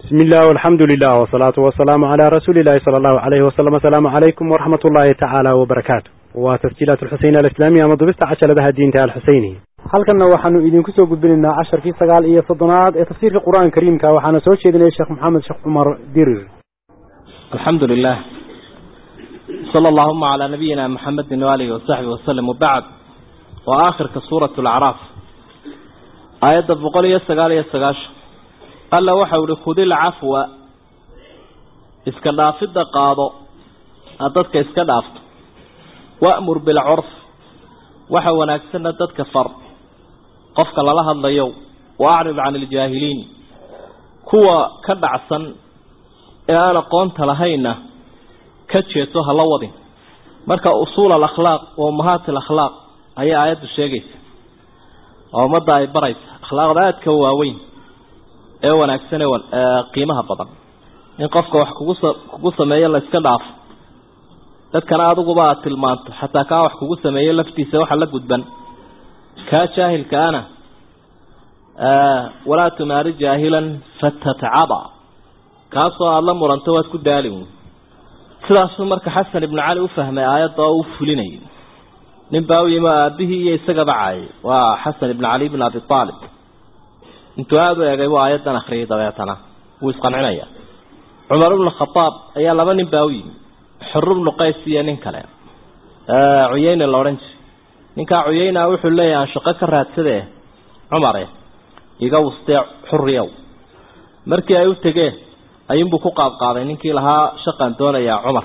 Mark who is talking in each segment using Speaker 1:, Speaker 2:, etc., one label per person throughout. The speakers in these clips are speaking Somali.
Speaker 1: bismi illah alxamdu lilah wsalaatu wasalaamu calaa rasuuli illahi sala allahu alayhi wasalam asalaamu calaykum waraxmat ullahi tacaala wabarakaatu waa tasjiilaat alxuseyn alislaamiya ama dubista cajaladaha diinta alxuseyni halkanna waxaanu idinku soo gudbinaynaa casharkii sagaal iyo soddonaad ee tafsiirka qur-aanka kariimka waxaana soo jeedinaya sheekh maxamed sheekh cumar dirir
Speaker 2: alxamdu lilah sala allahuma calaa nabiyina maxamedin waalihi wasaxbi wasalam wabacd waa aakhirka suurat alacraaf aayadda boqol iyo sagaal iyo sagaashan alla waxau ihi khudil cafwa iska dhaafidda qaado aad dadka iska dhaafto wa'mur bilcurf waxa wanaagsanna dadka far qofka lala hadlayo wa acrid can iljaahiliin kuwa ka dhacsan ee aan aqoonta lahaynna ka jeeso hala wadin marka usuul alakhlaaq wa ummahaat alakhlaaq ayay aayaddu sheegaysa oo ummadda ay baraysa akhlaaqda aadka waaweyn ee wanaagsan ee qiimaha badan in qofka wax kugu kugu sameeyo la iska dhaafo dadkana adiguba aad tilmaanto xataa kaa wax kugu sameeyo laftiisa waxa la gudban kaa jaahilka ana walaa tumaari jaahilan fatatcaba kaasoo aada la muranto waad ku daali sidaasuu marka xasan ibnu cali u fahmay aayadda oo u fulinayay nin baa u yimi aabihii iyo isagaba caayay waa xasan ibnu cali bn abi aalib intuu aada u egay buu aayaddan akriyay dabeetana wuu isqancinaya cumar ibnu khadaab ayaa laba nin baa u yimi xur ibnu qays iyo nin kale cuyeyne la odhan jiray ninkaa cuyeyna wuxuu leeyahay aan shaqo ka raadsadee cumare iga wustee xuriyow markii ay u tegeen ayuunbuu ku qaadqaaday ninkii lahaa shaqaan doonayaa cumar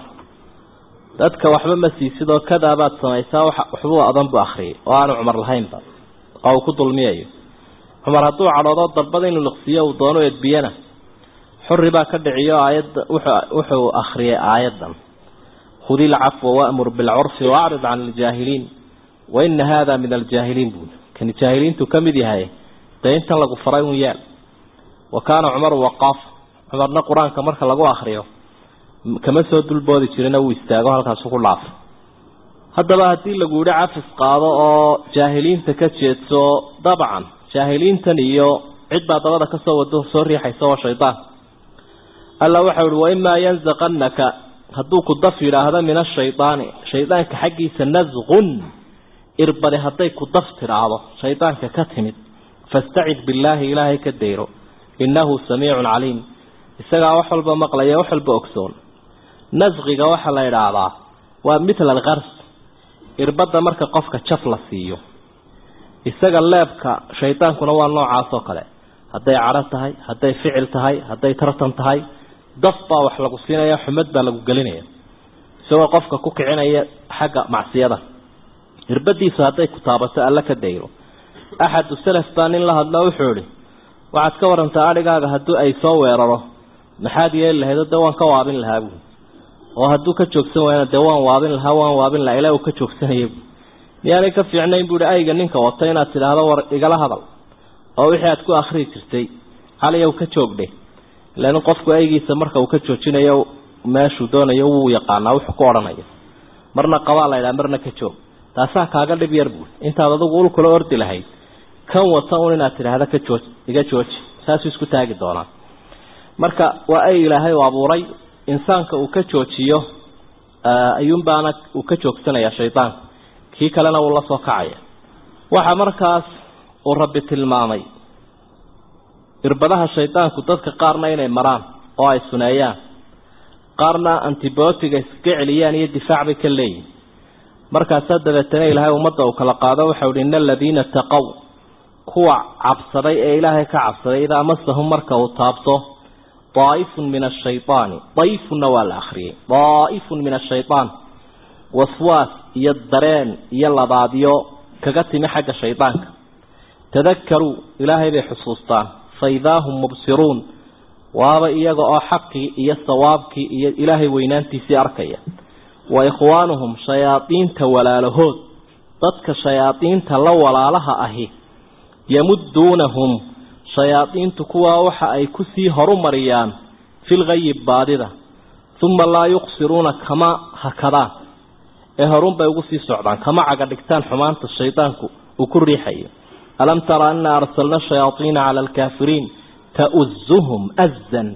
Speaker 2: dadka waxba ma siisid oo kadaabaad samaysaa waxbuu adan buu akriyay oo aanu cumar lahaynba oo uu ku dulmiyayo cumar hadduu cadhoodo darbada inuu liqsiiyo uu doono edbiyana xuri baa ka dhiciyo aayadda wuxuu akriyay aayaddan khudi ilcafwa wa'mur bilcurfi waacrid can iljaahiliin wa ina haada min aljaahiliin buuli kani jaahiliintu ka mid yahay dee intan lagu faray un yaal wa kaana cumaru waqaafa cumarna qur-aanka marka lagu akriyo kama soo dulboodi jirina wuu istaago halkaasu ku dhaafay haddaba haddii lagu yidhi cafis qaado oo jaahiliinta ka jeedso dabcan jaahiliintan iyo cid baa dabada kasoo wado soo riixaysa oo shaydaan alla waxau ihi waimaa yanzaqannaka hadduu ku daf yidhaahdo min ashaydaani shaydaanka xaggiisa nasqun irbadi hadday ku daf tidhaahdo shaydaanka ka timid fastacid billaahi ilaahay ka dayro innahu samiicun caliim isagaa wax walba maqlaya wax walba ogsoon nasqiga waxaa la idhaahdaa waa mitla alkars irbadda marka qofka jaf la siiyo isaga leebka shaydaankuna waa noocaas oo kale hadday cadho tahay hadday ficil tahay hadday tartan tahay daf baa wax lagu siinaya xumad baa lagu gelinaya isagoo qofka ku kicinaya xagga macsiyada irbadiisu hadday ku taabato alla ka dayro axadu salaf baa nin la hadlo wuxuu ihi waxaad ka warantaa adhigaaga haddii ay soo weeraro maxaad yeeli lahayd dee waan ka waabin lahaa buui oo hadduu ka joogsan waayana dee waan waabin lahaa waan waabin lahaa ilaa uu ka joogsanaya bu miyaanay ka fiicnayn buuhi ayga ninka wata inaad tidhaahdo war igala hadal oo wixii aad ku akrii jirtay caliyow ka joogdhe ilan qofku aygiisa marka uu ka joojinayo meeshuu doonayo wuu yaqaanaa wuxuu ku odhanayo marna qabaa la ydhaha marna ka joog taasaa kaaga dhib yar buui intaad adugu ul kula ordi lahayd kan wata un inaad tidhaahdo ka jooj iga jooji saasuu isku taagi doonaa marka waa ay ilaahay u abuuray insaanka uu ka joojiyo ayuunbaana uu ka joogsanaya shaydaanka kii kalena wuu la soo kacaya waxa markaas uu rabbi tilmaamay irbadaha shaydaanku dadka qaarna inay maraan oo ay suneeyaan qaarna antibiotiga iskaga celiyaan iyo difaac bay ka leeyihin markaasaa dabeetana ilaahay ummadda uu kala qaado waxau ihi ina aladiina taqow kuwa cabsaday ee ilaahay ka cabsaday idaa masahum marka uu taabto daaifun min ashaydaani dayfunna waa la akriyay daaifun min ashayaan waswaas iyo dareen iyo labaadyo kaga timi xagga shaydaanka tadakaruu ilaahay bay xusuustaan fa idaa hum mubsiruun waaba iyaga oo xaqii iyo sawaabkii iyo ilaahay weynaantiisii arkaya wa ikhwaanuhum shayaadiinta walaalahood dadka shayaadiinta la walaalaha ahi yamuduunahum shayaadiintu kuwaa waxa ay kusii horumariyaan filgayi baadida uma laa yuqsiruuna kama hakadaan ee horun bay ugu sii socdaan kama caga dhigtaan xumaanta shaydaanku uu ku riixayo alam tara ana arsalna shayaaiina cala alkaafiriin tauzuhum azan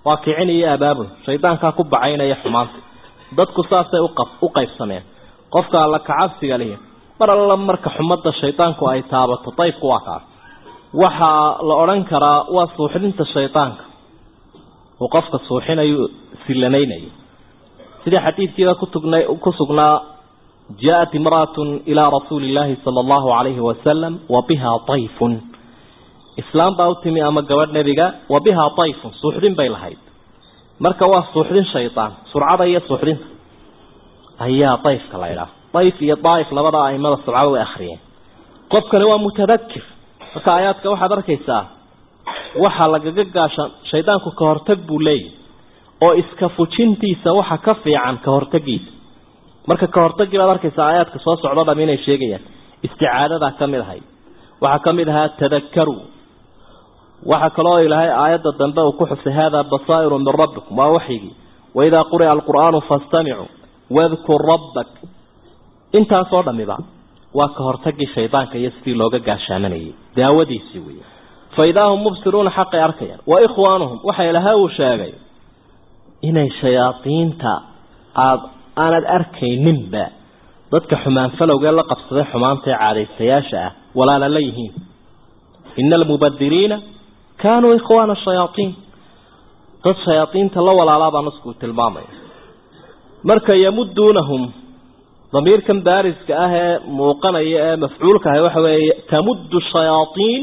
Speaker 2: waa kicin iyo abaabul shaydaankaa ku bacaynaya xumaanta dadku saasay u qaybsameen qofka alla kacabsiga lihi mar alla marka xumadda shaydaanku ay taabato dayfku waa kaas waxaa la odhan karaa waa suuxdinta shaydaanka uu qofka suuxinayo silanaynayo sidii xadiidkiiba kutugna ku sugnaa jaaءat imra'aة ilى rasuuli اllahi salى اllahu عalayhi wasalam wa biha طayfun islaam baa u timi ama gabadh nebiga wa bihaa dayfun suuxdin bay lahayd marka waa suuxdin shaydaan surcada iyo suuxdinta ayaa dayfka la idhaah dayf iyo daaif labada aimada sabcada way akhriyeen qofkani waa mutadakir marka aayaadka waxaad arkaysaa waxaa lagaga gaasha shaydaanku ka hortag buu leeyahy oo iska fujintiisa waxa ka fiican ka hortagiisa marka ka hortagii baad arkaysaa aayaadka soo socdo dham inay sheegayaan isticaadadaa ka mid ahayd waxaa ka mid ahaa tadakaru waxaa kaloo ilaahay aayadda dambe uu ku xusay hada basaa'iru min rabbikum waa waxyigii waidaa quri'a alqur'aanu fastamicuu wadkur rabbak intaasoo dhamiba waa ka hortagii shaydaanka iyo sidii looga gaashaamanayay daawadiisii wey fa idaa hum mubsiruuna xaqay arkayaan wa ikhwaanuhum waxa ilahay uu sheegay inay shayaadiinta aad aanad arkayninba dadka xumaan falowgee la qabsaday xumaanta ee caadaystayaasha ah walaala la yihiin ina almubadiriina kaanuu ikhwaana shayaaiin dad shayaaiinta la walaalaabaa nasku tilmaamaya marka yamuduunahum damiirkan baariska ah ee muuqanaya ee mafcuulka ah waxa weeye tamuddu shayaaiin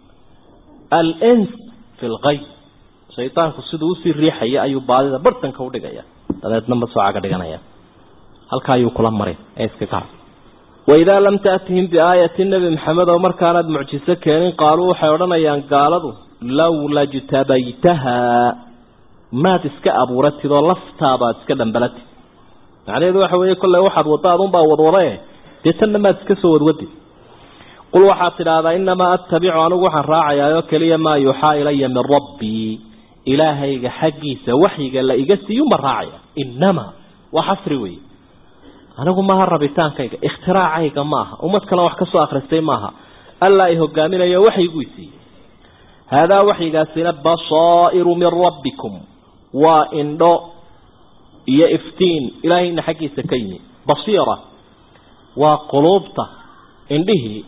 Speaker 2: alns fi lgayb shaydaanku siduu usii riixaya ayuu baadida bartanka udhigaya dabeedna masoocaga dhiganaya halkaa ayuu kula marin ee iskaga har waidaa lam taatihim biaayati nebi maxamed oo markaanaad mucjiso keenin qaaluu waxay odhanayaan gaaladu lowla jtabaytahaa maad iska abuuratid oo laftaabaad iska dhambalatid macnaheedu waxa weeye kolley waxaad wadda adunbaa wadwadae dee tanna maad iska soo wadwadid qul waxaad tidhaahdaa inamaa attabicu anigu waxaan raacayaayoo keliya maa yuuxaa ilaya min rabbii ilaahayga xaggiisa waxyiga la iga siiyuma raacaya inamaa waa xasri wey anigu maaha rabitaankayga ikhtiraacayga maaha ummad kale wax ka soo akhristay maaha allaa i hogaaminayo waxyiguu siiyey haadaa waxyigaasina basaa'iru min rabbikum waa indho iyo iftiin ilaahayna xaggiisa ka yimi basiira waa quluubta indhihii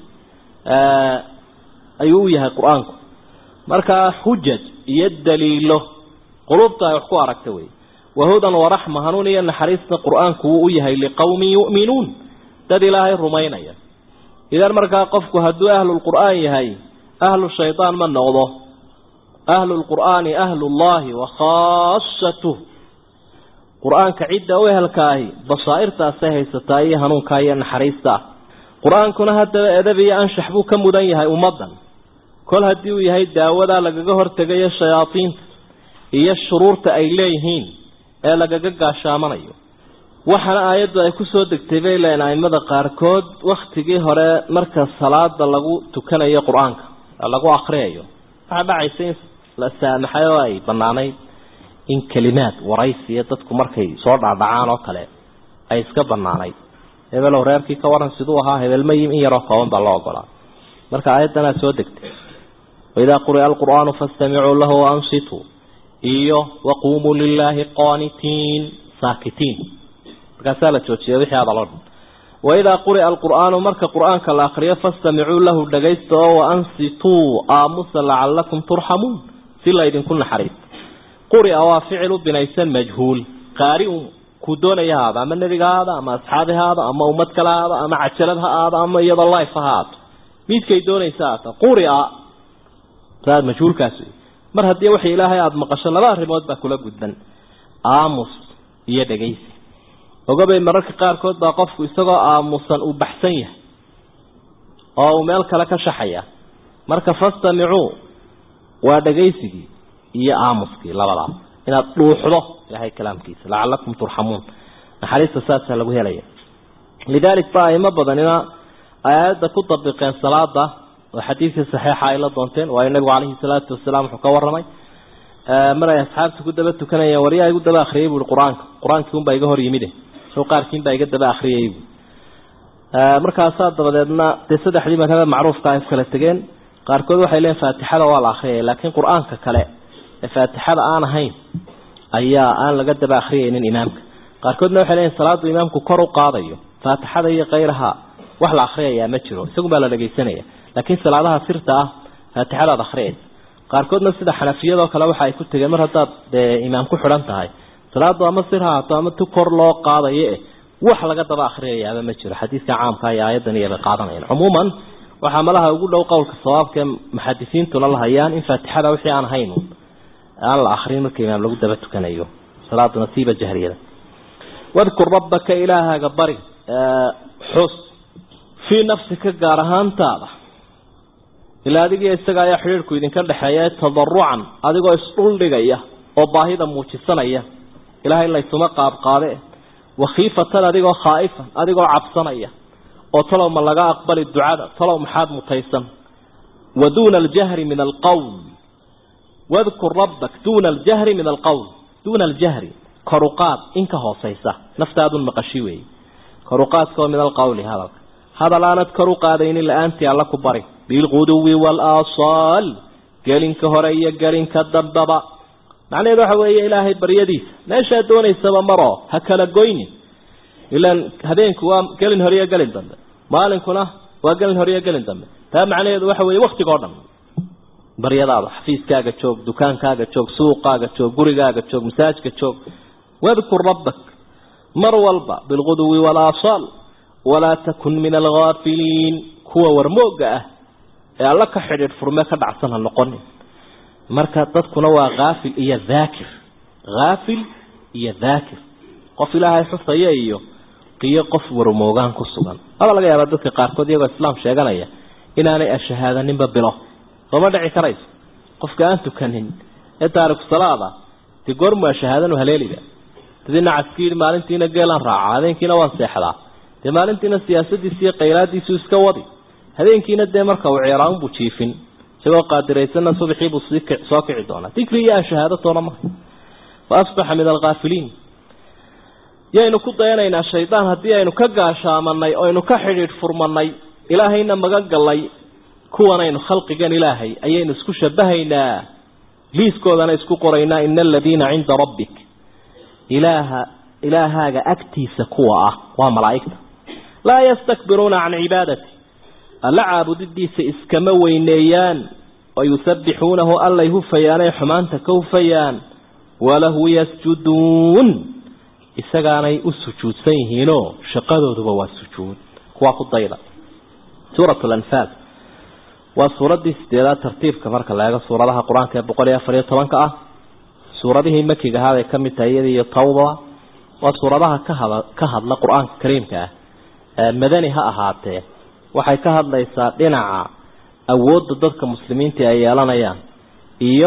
Speaker 2: ayuu u yahay qur-aanku markaa xujaj iyo daliilo quluubta ay wax ku aragta wey wahudan waraxma hanuun iyo naxariista qur-aanku wuu u yahay liqowmin yu'minuun dad ilaahay rumaynaya idan markaa qofku hadduu ahlulqur'aan yahay ahlu shaydaan ma noqdo ahlu lqur'aani ahlullahi wa khaasatuh qur-aanka cidda u ehelkaahi basaa'irtaasay haysataa iyo hanuunkaa iyo naxariista qur-aankuna haddaba edab iyo anshax buu ka mudan yahay ummaddan kol haddii uu yahay daawadaa lagaga hortegayo shayaadiinta iyo shuruurta ay leeyihiin ee lagaga gaashaamanayo waxaana aayaddu ay ku soo degtay bay leeyiin aimada qaarkood wakhtigii hore marka salaada lagu tukanayo qur-aanka lagu akriyayo waxaa dhacaysa in la saamaxay oo ay bannaanayd in kelimaad waraysiya dadku markay soo dhaadhacaan oo kale ay iska bannaanayd hebelow reerkii ka waran siduu ahaa hebelmayim in yaroo kooban baa loo ogolaa marka aayaddanaa soo degtay waidaa quri'a alqur'aanu fastamicuu lahu waansituu iyo waquumuu lilaahi qaanitiin saakitiin markaasaa la joojiyay wixii hadaloo dhan waidaa quri'a alqur'aanu marka qur'aanka la akriyo fastamicuu lahu dhagaysta oo waansituu aamusa lacallakum turxamuun si laydinku naxariisto quri'a waa ficilu binaysan majhuul qaariun kuu doonaya haada ama nebiga haada ama asxaabi haada ama ummad kale haada ama cajalad ha aada ama iyadoo life ha haato midkay doonaysa haata quria saad majhuulkaas wey mar haddii waxa ilaahay aada maqasho laba arrimood baa kula gudban aamus iyo dhegaysi ogabay mararka qaarkood baa qofku isagoo aamusan uu baxsan yahay oo uu meel kale ka shaxaya marka fastamicuu waa dhegaysigii iyo aamuskii labadaas inaad dhuuxdo ilahay kalaamkiisa lacalakum turxamuun naxariista saasaa lagu helaya lidaalik ba aimo badanina ay aayadda ku dabiqeen salaada oo xadiidkii saxiixa ay la doonteen waayo nabigu calayhi salaatu wasalaam wuxuu ka warramay mar ay asxaabta ku daba tukanayeen waryaa igu daba akhriyay buui qur-aanka qur-aankii unbaa iga hor yimide soo qaarkiin baa iga daba akhriyay bu markaasaa dabadeedna dee saddexdii madhaba macruufka ay kala tegeen qaarkood waxay leeyiin faatixada waa la akhriyaya laakiin qur-aanka kale ee faatixada aan ahayn ayaa aan laga daba akhriyaynin imaamka qaarkoodna waxay leeyihin salaadu imaamku kor u qaadayo faatixada iyo kayraha wax la akhriyayaa ma jiro isagun baa la dhagaysanaya laakiin salaadaha sirta ah faatixadaad akhriyaysa qaarkoodna sida xanafiyadoo kale waxa ay ku tegeen mar haddaad dee imaam ku xidhan tahay salaadu ama sir haato ama tu kor loo qaadayo eh wax laga daba akhriyayaaba ma jiro xadiidka caamka iyo aayadan iyo bay qaadanayaan cumuuman waxaa malaha ugu dhow qowlka sawaabkae muxadisiintuna la hayaan in faatixada wixii aan hayn aan la akrin marka imaam lagu daba tukanayo salaadu nasiiba jahriyada wadkur rabbaka ilaahaaga bari xus fii nafsika gaar ahaantaada ilaa adigiyo isaga ayaa xidhiirhku idinka dhexeeya tadarucan adigoo isdhuldhigaya oo baahida muujisanaya ilahay laysuma qaabqaade wakhiifatan adigoo khaa'ifan adigoo cabsanaya oo talow ma laga aqbali ducada talow maxaad mutaysan wa duuna aljahri min alqowl wadkur rabbak duuna aljahri min alqowl duuna aljahri koruqaad in ka hoosaysa naftaadun maqashi weeye koruqaadkaoo min alqowli hadalka hadal aanad kor u qaadaynin la-aantii alla ku bari bilquduwi waalasaal gelinka hore iyo gelinka dambaba macnaheedu waxa weeye ilaahay baryadiisa meeshaad doonaysaba maroo ha kala goynin ilaan habeenku waa gelin hore iyo gelin dambe maalinkuna waa gelin hore iyo gelin dambe taa macnaheedu waxa weeye waktigoo dhan baryadaada xafiiskaaga joog dukaankaaga joog suuqaaga joog gurigaaga joog masaajka joog wadkur rabbak mar walba bilquduwi waalasaal walaa takun min alghaafiliin kuwa warmooga ah ee alla ka xidhiidh furme ka dhacsan ha noqonin marka dadkuna waa haafil iyo dhaakir haafil iyo dhaakir qof ilaahay xusaya iyo qiyo qof warmoogaan ku sugan aba laga yaabaa dadka qaarkood iyagoo islaam sheeganaya inaanay ashahaadaninba bilo sooma dhici karayso qofka aan tukanin ee taariku salaada dee goormu ashahaadanu haleeliba dadina caskiidhi maalintiina geelaan raaca habeenkiina waan seexdaa dee maalintiina siyaasadiisi iyo khayraadiisu iska wadi habeenkiina dee marka uu ceeraanbuu jiifin isagoo qaadiraysanna subaxiibuu soo kici doonaa dikri iyo aan shahaadatoona maha fa asbaxa min alkhaafiliin yaynu ku dayanaynaa shaydaan haddii aynu ka gaashaamanay oynu ka xidhiidh furmanay ilaahayna magan gallay kuwanaynu khalqigan ilaahay ayaynu isku shabahaynaa liiskoodana isku qoraynaa ina aladiina cinda rabbik ilaaha ilaahaaga agtiisa kuwa ah waa malaa'igta laa yastakbiruuna can cibaadati alla caabudidiisa iskama weyneeyaan wayusabbixuunahu allay hufayaanay xumaanta ka hufayaan walahu yasjuduun isagaanay u sujuudsan yihiinoo shaqadooduba waa sujuud kuwaa ku dayda suurat lanfaal waa suuraddii sideedaad tartiibka marka la eego suuradaha qur-aanka ee boqol iyo afar iyo tobanka ah suuradihii makiga ahaa bay ka mid tahay iyada iyo tawba waa suuradaha kahada ka hadla qur-aanka kariimka ah madani ha ahaatee waxay ka hadlaysaa dhinaca awoodda dadka muslimiinta ay yeelanayaan iyo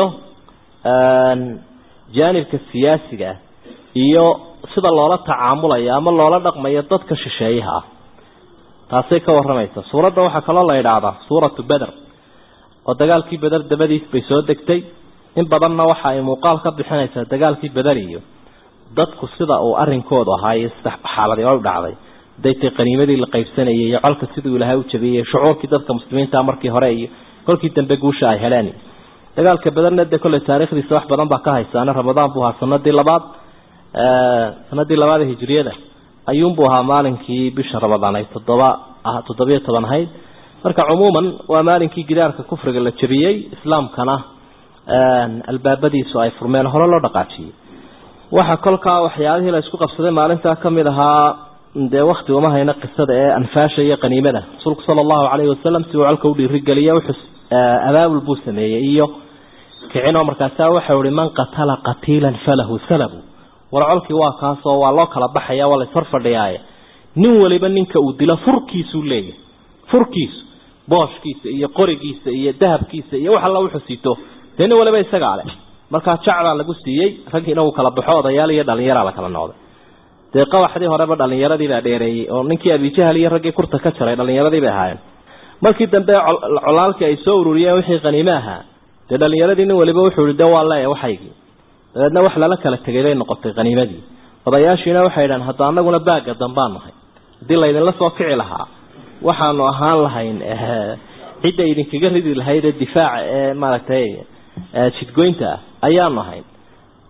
Speaker 2: jaanibka siyaasiga ah iyo sida loola tacaamulayo ama loola dhaqmayo dadka shisheeyaha ah taasay ka waramaysa suuradda waxaa kaloo la idhaahdaa suuratu beder oo dagaalkii beder dabadiis bay soo degtay in badanna waxa ay muuqaal ka bixinaysaa dagaalkii beder iyo dadku sida uu arrinkoodu ahaa iyo sida xaaladii u dhacday daytay qaniimadii la qaybsanayay iyo colka siduu ilaahay u jabiyey shucuurkii dadka muslimiinta markii hore iyo kolkii dambe guusha ay heleen dagaalka bederna dee kolley taariikhdiisa wax badan baa ka haysaana ramadaan buu ahaa sanadii labaad sanadii labaad ee hijriyada ayuunbuu ahaa maalinkii bisha ramadaan ay toddoba toddobiyo toban ahayd marka cumuuman waa maalinkii gidaarka kufriga la jabiyey islaamkana albaabadiisu ay furmeen hore loo dhaqaajiyey waxa kolkaa waxyaabihii la isku qabsaday maalintaa ka mid ahaa dee wakti uma hayna qisada ee anfaasha iyo qaniimada rasuulku sala allahu calayhi wasalam si uu colka u dhiirigeliya wuxuu abaabul buu sameeyey iyo kicinoo markaasaa waxau ihi man qatala qatiilan falahu salabu war colkii waa kaasoo waa loo kala baxaya waa laishor fadhiyaaye nin waliba ninka uu dilo furkiisuu leeyahay furkiisu booshkiisa iyo qorigiisa iyo dahabkiisa iyo wax alla wuxuu sito dee nin waliba isagaa leh markaa jacbaa lagu siiyey raggiina uu kala baxo odayaal iyo dhalinyaraa la kala noqday dee qabaxdii horeba dhallinyaradiibaa dheereeyey oo ninkii abijahal iyo raggii kurta ka jaray dhallinyaradii bay ahaayeen markii dambe colaalkii ay soo ururiyeen wixii qaniime ahaa dee dhallinyaradii nin waliba wuxuu ihi de waa leeya waxaygii dabeedna wax lala kala tegay bay noqotay qaniimadii odayaashiina waxay idhahan hadda anaguna baagga dambaan nahay haddii laydinla soo kici lahaa waxaanu ahaan lahayn cidda idinkaga ridi lahayd ee difaaca ee maaragtay jidgoynta ah ayaanu ahayn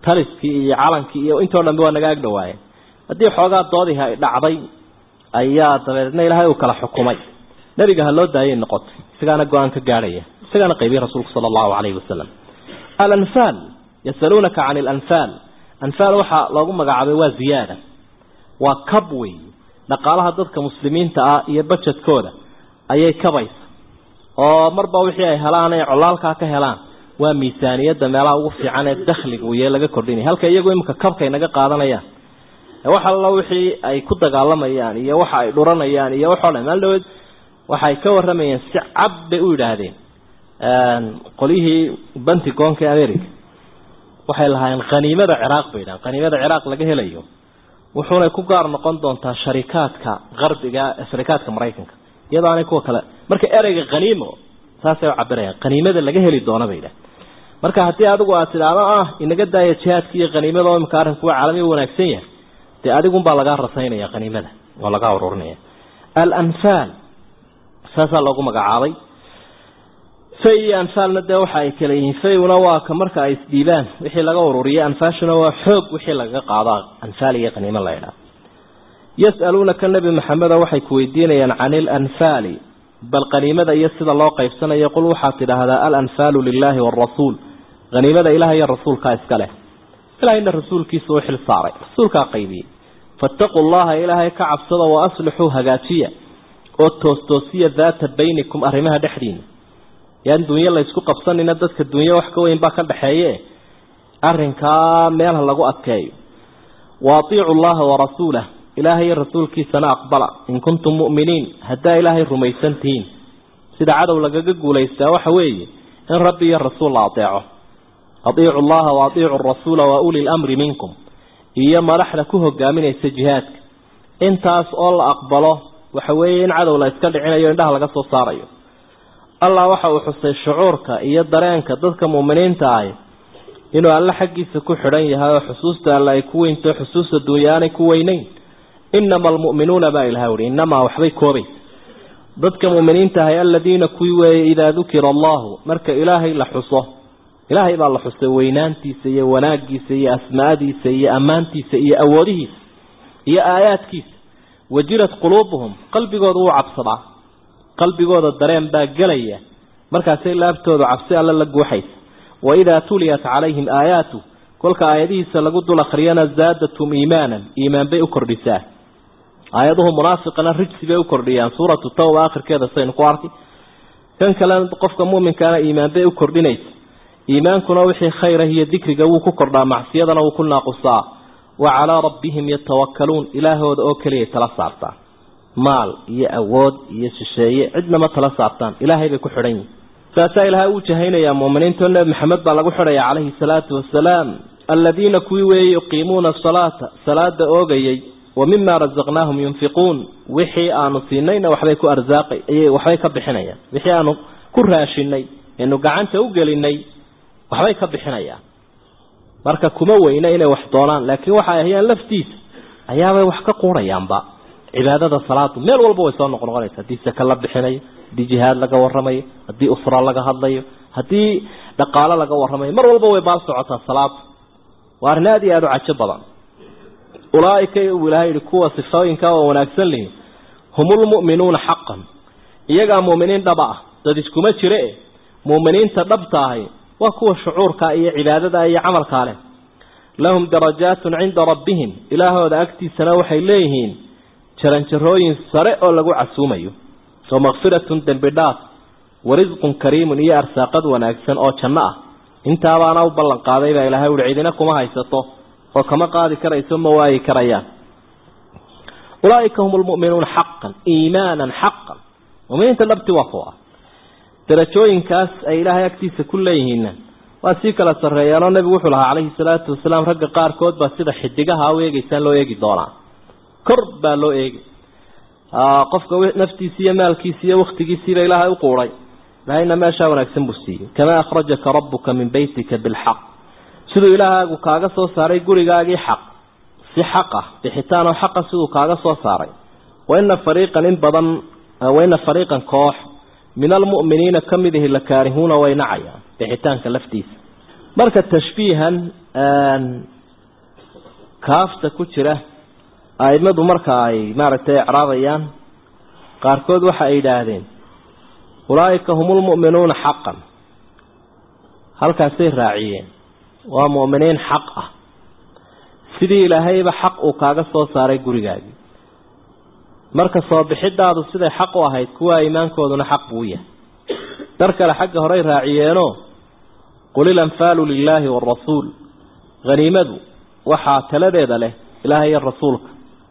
Speaker 2: taliskii iyo calankii iyo intoo dhanbe waa naga ag dhawaayeen haddii xoogaa doodihi ay dhacday ayaa dabeedna ilaahay uu kala xukumay nebiga ha loo daayay noqotay isagaana go-aan ka gaadhaya isagaana qaybiyey rasuulku sala allahu calayhi wasalam alanfaal yasaluunaka can alanfaal anfaal waxaa loogu magacaabay waa ziyaada waa kab wey dhaqaalaha dadka muslimiinta ah iyo bajedkooda ayay kabaysa oo marba wixii ay helaan ay colaalkaa ka helaan waa miisaaniyadda meelaha ugu fiican ee dakhliga uye laga kordhinaya halka iyagu iminka kabkay naga qaadanayaan wax allo wixii ay ku dagaalamayaan iyo waxa ay dhuranayaan iyo waxoo dhan maal dhaweed waxay ka waramayeen si cab bay u yidhaahdeen qolyihii bantigoonka ee america waxay lahaayeen khaniimada ciraaq bay yidhahan khaniimada ciraaq laga helayo wuxuunay ku gaar noqon doontaa sharikaadka qarbiga sharikaadka maraykanka iyadoo aanay kuwa kale marka ereyga khaniimo saasay u cabirayaan khaniimada laga heli doono bay yidhahan marka haddii adigu aad tidhaahdo ah inaga daaya jihaadka iyo khaniimada oo imika arrinku waa caalami wanaagsan yahay dee adigunbaa lagaa rasaynaya khaniimada oo lagaa ururinaya alanfaal saasaa loogu magacaabay fay iyo anfaalna dee waxa ay kala yihiin fayuna waa ka marka ay isdhiibaan wixii laga ururiyay anfaashuna waa xoog wixii lagaga qaado anfaal iyo khaniimo la ydhaha yas'aluunaka nebi maxameda waxay ku weydiinayaan can ilanfaali bal khaniimada iyo sida loo qaybsanayo qul waxaad tidhaahdaa alanfaalu lilaahi waalrasuul khaniimada ilaah iyo rasuulkaa iska leh ilahayna rasuulkiisa u xil saaray rasuulkaa qaybiyey faataquu llaha ilaahay ka cabsada wa aslixuu hagaajiya oo toostoosiya daata baynikum arrimaha dhexdiina yaan dunyo la ysku qabsanina dadka dunyo wax ka weyn baa ka dhaxeeye arrinkaa meelha lagu adkeeyo wa atiicu llaha warasuulah ilaahay iyo rasuulkiisana aqbala in kuntum mu'miniin haddaa ilaahay rumaysan tihiin sida cadow lagaga guulaystaa waxa weeye in rabbi iyo rasuul la adeeco atiicu llaha wa atiicu rasuula wa uli lamri minkum iyo madaxda ku hogaaminaysa jihaadka intaas oo la aqbalo waxa weeye in cadow la iska dhicinayo indhaha laga soo saarayo allah waxa uu xusay shucuurka iyo dareenka dadka muuminiinta ahi inuu alle xaggiisa ku xidhan yahay oo xusuusta alle ay ku weynto xusuusta dunya aanay ku weyneyn inama almu'minuuna baa ilaha uhi inamaa waxbay koobaysa dadka muuminiinta ahay aladiina kuwii weeye idaa dukira allahu marka ilaahay la xuso ilaahay baa la xusay weynaantiisa iyo wanaagiisa iyo asmaadiisa iyo ammaantiisa iyo awoodihiisa iyo aayaadkiisa wajilat quluubuhum qalbigooda wuu cabsadaa qalbigooda dareen baa gelaya markaasay laabtoodu cabsi alle la guuxaysa waidaa tuliyat calayhim aayaatu kolka aayadihiisa lagu dul akhriyana zaadatum iimaanan iimaan bay u kordhisaa aayaduhu munaafiqana rijsi bay u kordhiyaan suuratu tawba akhirkeeda saynu ku arkay kan kalena qofka muuminkaana iimaan bay u kordhinaysa iimaankuna wixii khayr ah iyo dikriga wuu ku kordhaa macsiyadana wuu ku naaqusaa wa calaa rabbihim yatawakkaluun ilaahooda oo keliyay tala saartaan maal iyo awood iyo shisheeye cidnama tala saartaan ilaahay bay ku xidhan yihin saasaa ilaahay uu jahaynayaa muuminiinto nebi maxamed baa lagu xidhaya calayhi salaatu wasalaam aladiina kuwii weeyey yuqiimuuna asalaata salaada oogayay wa mima rasaqnaahum yunfiquun wixii aanu siinayna waxbay ku arsaaqay waxbay ka bixinayaan wixii aanu ku raashinay eenu gacanta u gelinay waxbay ka bixinayaan marka kuma weyna inay wax doonaan laakiin waxay ahayaan laftiisa ayaabay wax ka quurayaanba cibaadada salaadu meel walba way soo noqnoqonaysa haddii saka la bixinayo haddii jihaad laga waramayo haddii usra laga hadlayo haddii dhaqaalo laga waramayo mar walba way baal socotaa salaadu waa arrin aada iyo aada u cajo badan ulaaika uu ilahay yihi kuwa sifooyinka oo wanaagsan lihi humulmu'minuuna xaqan iyagaa mu'miniin dhaba ah dad iskuma jire e mu'miniinta dhabta ahi waa kuwa shucuurka iyo cibaadada iyo camalkaa leh lahum darajaatun cinda rabbihim ilaahooda agtiisana waxay leeyihiin jaranjarooyin sare oo lagu casuumayo wa makfiratun dembi dhaaf wa risqun kariimun iyo arsaaqad wanaagsan oo janno ah intaabaana u ballan qaaday baa ilahay uhi cidina kuma haysato oo kama qaadi karayso ma waayi karayaan ulaaika hum lmu'minuuna xaqan iimaanan xaqan muminiinta dhabti waa kuwa darajooyinkaas ay ilaahay agtiisa ku leeyihiinna waa sii kala sarreeyaanoo nebigu wuxuu lahaa calayhi salaatu wasalaam ragga qaarkood baa sida xidigaha u eegeysaan loo eegi doonaa kor baa loo eegi qofka naftiisi iyo maalkiisi iyo waktigiisiiba ilaahay u quuray ilahayna meeshaa wanaagsan buu siiyey kamaa akhrajaka rabbuka min beytika bilxaq siduu ilaahaagu kaaga soo saaray gurigaagii xaq si xaq ah bixitaan oo xaqa siduu kaaga soo saaray waina fariiqan in badan waina fariiqan koox min almu'miniina ka mid ihi la kaarihuuna way nacayaan bixitaanka laftiisa marka tashbiihan kaafta ku jira aimadu marka ay maaragtay icraabayaan qaarkood waxa ay yidhaahdeen ulaa'ika hum lmu'minuuna xaqan halkaasay raaciyeen waa mu'miniin xaq ah sidii ilaahayba xaq uu kaaga soo saaray gurigaagii marka soo bixidaadu siday xaq u ahayd kuwa iimaankooduna xaq buu yahay dar kale xagga horey raaciyeenoo qul ilanfaalu lilaahi waarasuul haniimadu waxaa taladeeda leh ilaahay iyo rasuulka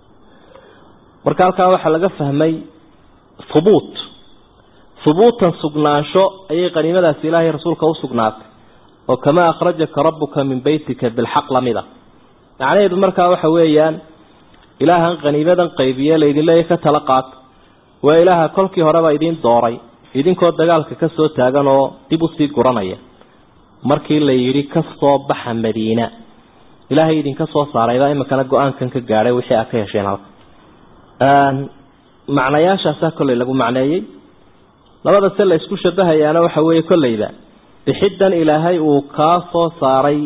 Speaker 2: marka halkaa waxaa laga fahmay hubuut hubuutan sugnaansho ayay qaniimadaasi ilaahay rasuulka u sugnaatay oo kamaa akhrajaka rabbuka min beytika bilxaq lamida macnaheedu markaa waxa weeyaan ilaahan qaniimadan qaybiye laydin leeya ka tala qaata waa ilaaha kolkii horeba idiin dooray idinkoo dagaalka ka soo taagan oo dib usii guranaya markii la yidhi ka soo baxa madiina ilaahay idinka soo saaraybaa iminkana go-aankan ka gaadhay wixii aad ka hesheen halka macnayaashaasaa kolley lagu macneeyey labada se la isku shabahayaana waxa weeye kolleyba bixiddan ilaahay uu kaa soo saaray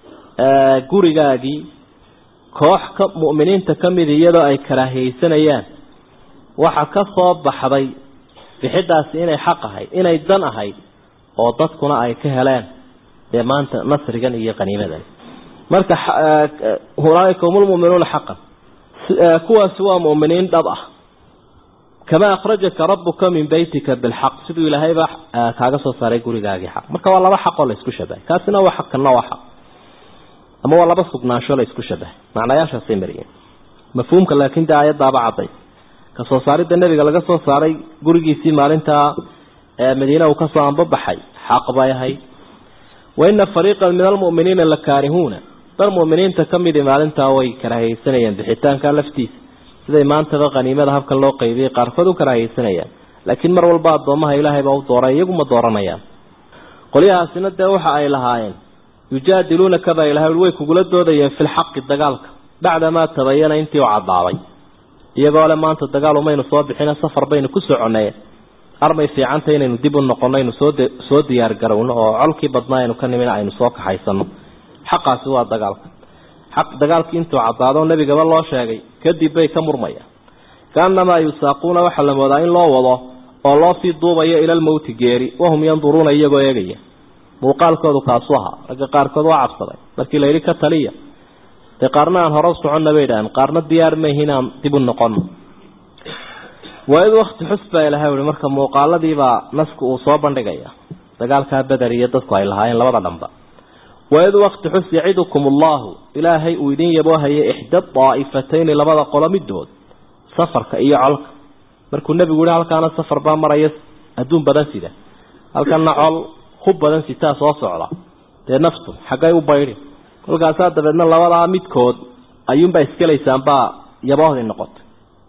Speaker 2: gurigaagii koox ka mu'miniinta ka mid iyadoo ay karaahiyeysanayaan waxa ka soo baxday bixiddaasi inay xaq ahayd inay dan ahayd oo dadkuna ay ka heleen dee maanta nasrigan iyo qaniimadan marka ulaaika hum lmu'minuuna xaqan kuwaasi waa mu'miniin dhab ah kamaa akhrajaka rabbuka min beytika bilxaq siduu ilaahayba kaaga soo saaray gurigaagii xaq marka waa laba xaqoo la isku shabahay kaasina waa xaq kana waa xaq ama waa laba sugnaansho la isku shabahay macnayaashaasay mariyeen mafhuumka laakiin dee aayaddaaba cadday ka soo saaridda nebiga laga soo saaray gurigiisii maalintaa madiina uu kasoo anbabaxay xaq bay ahayd wa ina fariiqan min almu'miniina la kaarihuuna dar mu'miniinta ka midi maalintaa way karaahiyeysanayeen bixitaanka laftiisa siday maantaba qaniimada habkan loo qaybiyey qaarkood u karaahiyeysanayaan laakiin mar walba addoomaha ilaahay baa u dooray iyaguma dooranayaan qolyahaasina dee waxa ay lahaayeen yujaadiluunaka baa ilahay way kugula doodayeen filxaqi dagaalka bacdamaa tabayana intii u cadaaday iyagoo le maanta dagaal umaynu soo bixina safar baynu ku soconay armay fiicanta inaynu dib u noqono aynu soo soo diyaar garowno oo colkii badnaa aynu ka nimin aynu soo kaxaysano xaqaasi waa dagaalka xaq dagaalkii intuu caddaado nebigaba loo sheegay kadib bay ka murmayaan kaanamaa yusaaquuna waxaa la moodaa in loo wado oo loo sii duubayo ilalmowti geeri wahum yanduruuna iyagoo eegaya muuqaalkoodu kaasu ahaa ragga qaarkood waa cabsaday markii la yidhi ka taliya dee qaarna aan hore u soconna bay idhaaheen qaarna diyaar mayhi inaan dib u noqono waa-id wakti xus baa ilahay uhi marka muuqaaladiibaa nasku uu soo bandhigaya dagaalkaa beder iyo dadku ay lahaayeen labada dhanba waa-id wakti xus yacidukum allahu ilaahay uu idin yaboohayay ixda daa'ifatayni labada qolo midood safarka iyo colka markuu nebigu yihi halkaana safar baa maraya adduun badan sida halkana col hub badan sitaa soo socda dee naftu xaggay u baydhi kolkaasaa dabeedna labadaa midkood ayuunbaa iskelaysaanbaa yaboohdii noqotay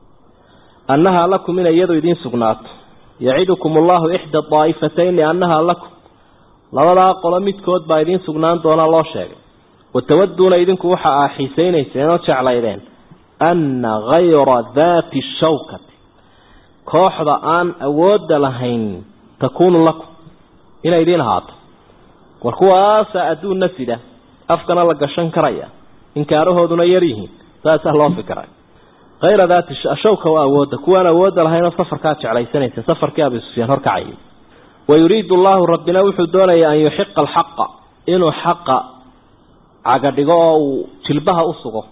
Speaker 2: annahaa lakum inay iyadu idiin sugnaato yacidukum allahu ixda daa'ifatayni annahaa lakum labadaa qolo midkood baa idiin sugnaan doona loo sheegay watawaduuna idinku waxa aa xiisaynayseen oo jeclaydeen anna hayra daati shawkati kooxda aan awoodda lahayn takuunu lakum inay idiin ahaato war kuwaasaa adduunna sida afkana la gashan karaya inkaarahooduna yar yihiin saasaa loo fikiray hayra daati shawka waa awoodda kuwaan awoodda lahaynoo safarkaa jeclaysanaysa safarkii abi sufyaan horkacayay wayuriidu allahu rabbina wuxuu doonayaa an yuxiqa alxaqa inuu xaqa cagadhigo oo uu jilbaha u sugo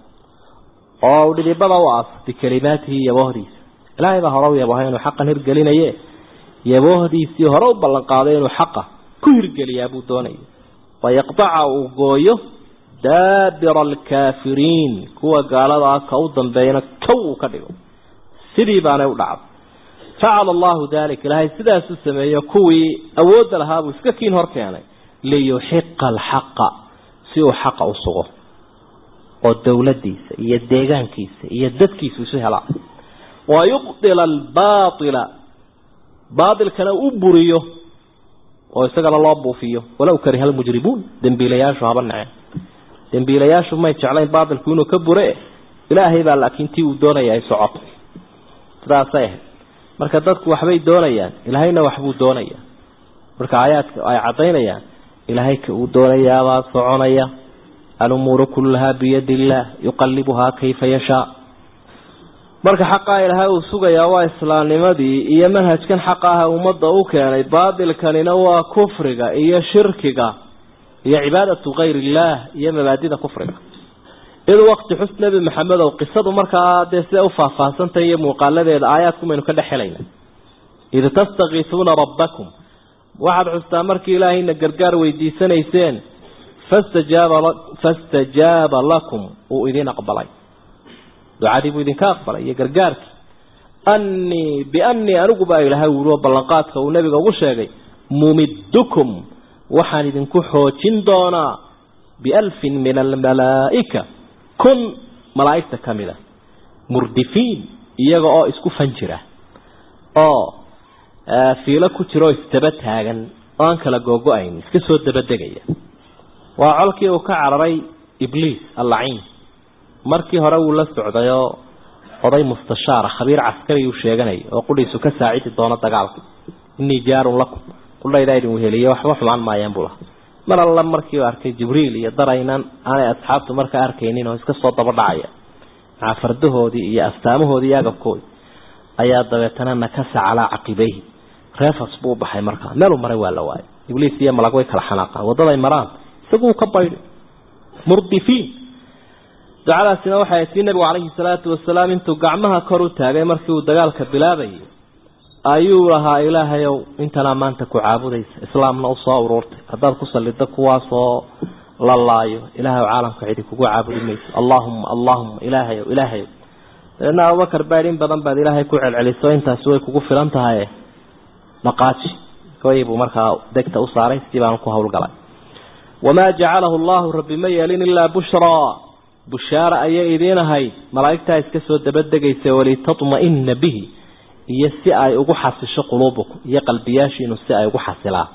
Speaker 2: oo uu dhidibada u aas bikelimaatihi yaboohdiisa ilaahay baa hore u yaboohay inuu xaqan hirgelinaye yaboohdiisii hore u ballanqaaday inuu xaqa ku hirgeliyaa buu doonaya wayaqdaca uu gooyo daabira alkaafiriin kuwa gaaladaa ka u dambeeyana kow uu ka dhigo sidii baanay u dhacday facala allahu dalik ilaahay sidaasuu sameeyo kuwii awoodda lahaa buu iska kiin hor keenay liyuxiqa alxaqa si uu xaqa u sugo oo dowladdiisa iyo deegaankiisa iyo dadkiisu isu helaa wayubdila albaaila baailkana u buriyo oo isagana loo buufiyo walow kariha almujrimuun dembiilayaashu haba naceen dembiilayaashu may jeclayn baailku inuu ka bure ilaahay baa laakiin tii uu doonaya ay socoto sidaasay ahayd marka dadku waxbay doonayaan ilaahayna waxbuu doonayaa marka aayaadka ay caddaynayaan ilaahay ka uu doonayaabaa soconaya alumuuru kullahaa biyadi illaah yuqalibuhaa kayfa yashaa marka xaqaa ilaahay uu sugayaa waa islaamnimadii iyo manhajkan xaqa ah ummadda u keenay baatilkanina waa kufriga iyo shirkiga iyo cibaadatu kayr illaah iyo mabaadida kufriga id wakti xus nebi maxamed ow qisadu markaa dee siday u faahfaahsantahay iyo muuqaaladeeda aayaadkumaynu ka dhex helayna id tastakiisuuna rabbakum waxaad xustaa markii ilaahayna gargaar weydiisanayseen fastajaaba fastajaaba lakum uu idin aqbalay ducadii buu idinka aqbalay iyo gargaarkii annii biannii anigu baa ilaahay wuri oo ballanqaadka uu nebiga ugu sheegay mumiddukum waxaan idinku xoojin doonaa bialfin min almalaa'ika kun malaa'igta ka mid a murdifiin iyaga oo isku fan jira oo fiilo ku jira oo isdaba taagan oo aan kala googo-ayn iska soo dabadegaya waa colkii uu ka cararay ibliis allaciin markii hore wuu la socday oo oday mustashaara khabiir caskari uu sheeganay oo qudhiisu ka saacidi doono dagaalka innii jaarun lakum qudhaydaa idin weheliye waxba xumaan maayeen buu lahaa mar alla markiiu arkay jibriil iyo daraynan aanay asxaabtu markaa arkaynin oo iska soo daba dhacaya maca fardahoodii iyo astaamahoodii iyo agabkoodii ayaa dabeetana nakasa calaa caqibayhi reefas buu baxay markaa meeluu maray waa la waayay ibliis iyo malag way kala xanaaqaan waddaday maraan isaguu ka baydhay murdifiin ducadaasina waxay tii nabigu calayhi salaatu wasalaam intuu gacmaha kor u taagay markii uu dagaalka bilaabayay ayuu lahaa ilaahayow intanaa maanta ku caabudaysa islaamna usoo uruurtay haddaad ku salliddo kuwaasoo la laayo ilaahay caalamka cidi kugu caabudi mayso allaahumma allaahumma ilaahayow ilaahayow dabeedna abubakar baad in badan baad ilaahay ku celceliso intaasi way kugu filan tahay dhaqaaji way buu markaa degta u saaray sidii baanu ku howlgalay wamaa jacalahu allahu rabbi ma yeelin ilaa bushraa bushaara ayay idiin ahayd malaa'igtaa iska soo dabadegaysa walitatma'ina bihi iyo si ay ugu xasisho quluubukum iyo qalbiyaashiinu si ay ugu xasilaan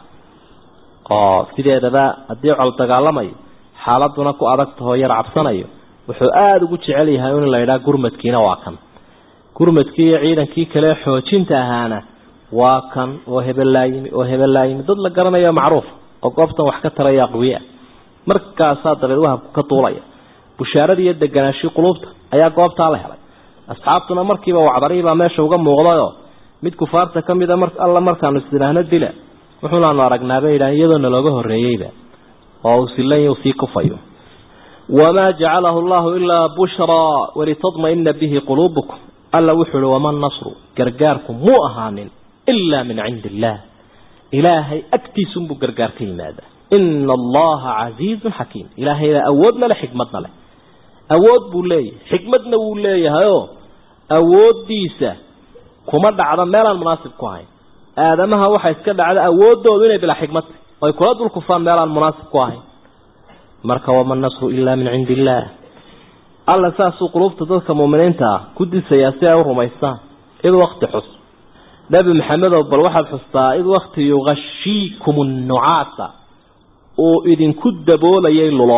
Speaker 2: oo sideedaba haddii col dagaalamayo xaaladuna ku adag tahoo yar cabsanayo wuxuu aada ugu jecel yahay in la yidhaha gurmadkiina waa kan gurmadkii iyo ciidankii kale xoojinta ahaana waa kan oo hebelaayimi oo hebelaayimi dad la garanayo macruuf oo goobtan wax ka taraya aqwiya markaasaa dabeed wahabku ka duulaya bushaaradii iyo deganaashii quluubta ayaa goobtaa la helay asxaabtuna markiiba wacdariibaa meesha uga muuqdayoo mid kufaarta ka mida mar alla markaanu isdiraahno dila wuxuunaanu aragnaabay yidhahan iyadoo nalooga horreeyeyba oo uu silan sii kufayo wamaa jacalahu allahu ilaa bushraa walitadma'ina bihi quluubukum alla wuxuu uhi wama nasru gargaarku muu ahaanin ilaa min cindi illaah ilaahay agtiisunbuu gargaar ka yimaadaa ina allaha casiizun xakiim ilaahaydaa awoodna leh xikmadna leh awood buu leeyahay xikmadna wuu leeyahayoo awooddiisa kuma dhacdo meelaan munaasib ku ahayn aadamaha waxaa iska dhacda awooddoodu inay bilaa xikmad oy kula dul kufaan meelaan munaasib ku ahayn marka wama nasru ilaa min cindi illaah alla saasuu qulubta dadka muuminiinta ah ku disayaa si ay u rumaystaan id wakti xus nebi maxamedow bal waxaad xustaa id wakti yugashiikum nnucaasa uu idinku daboolayay lulo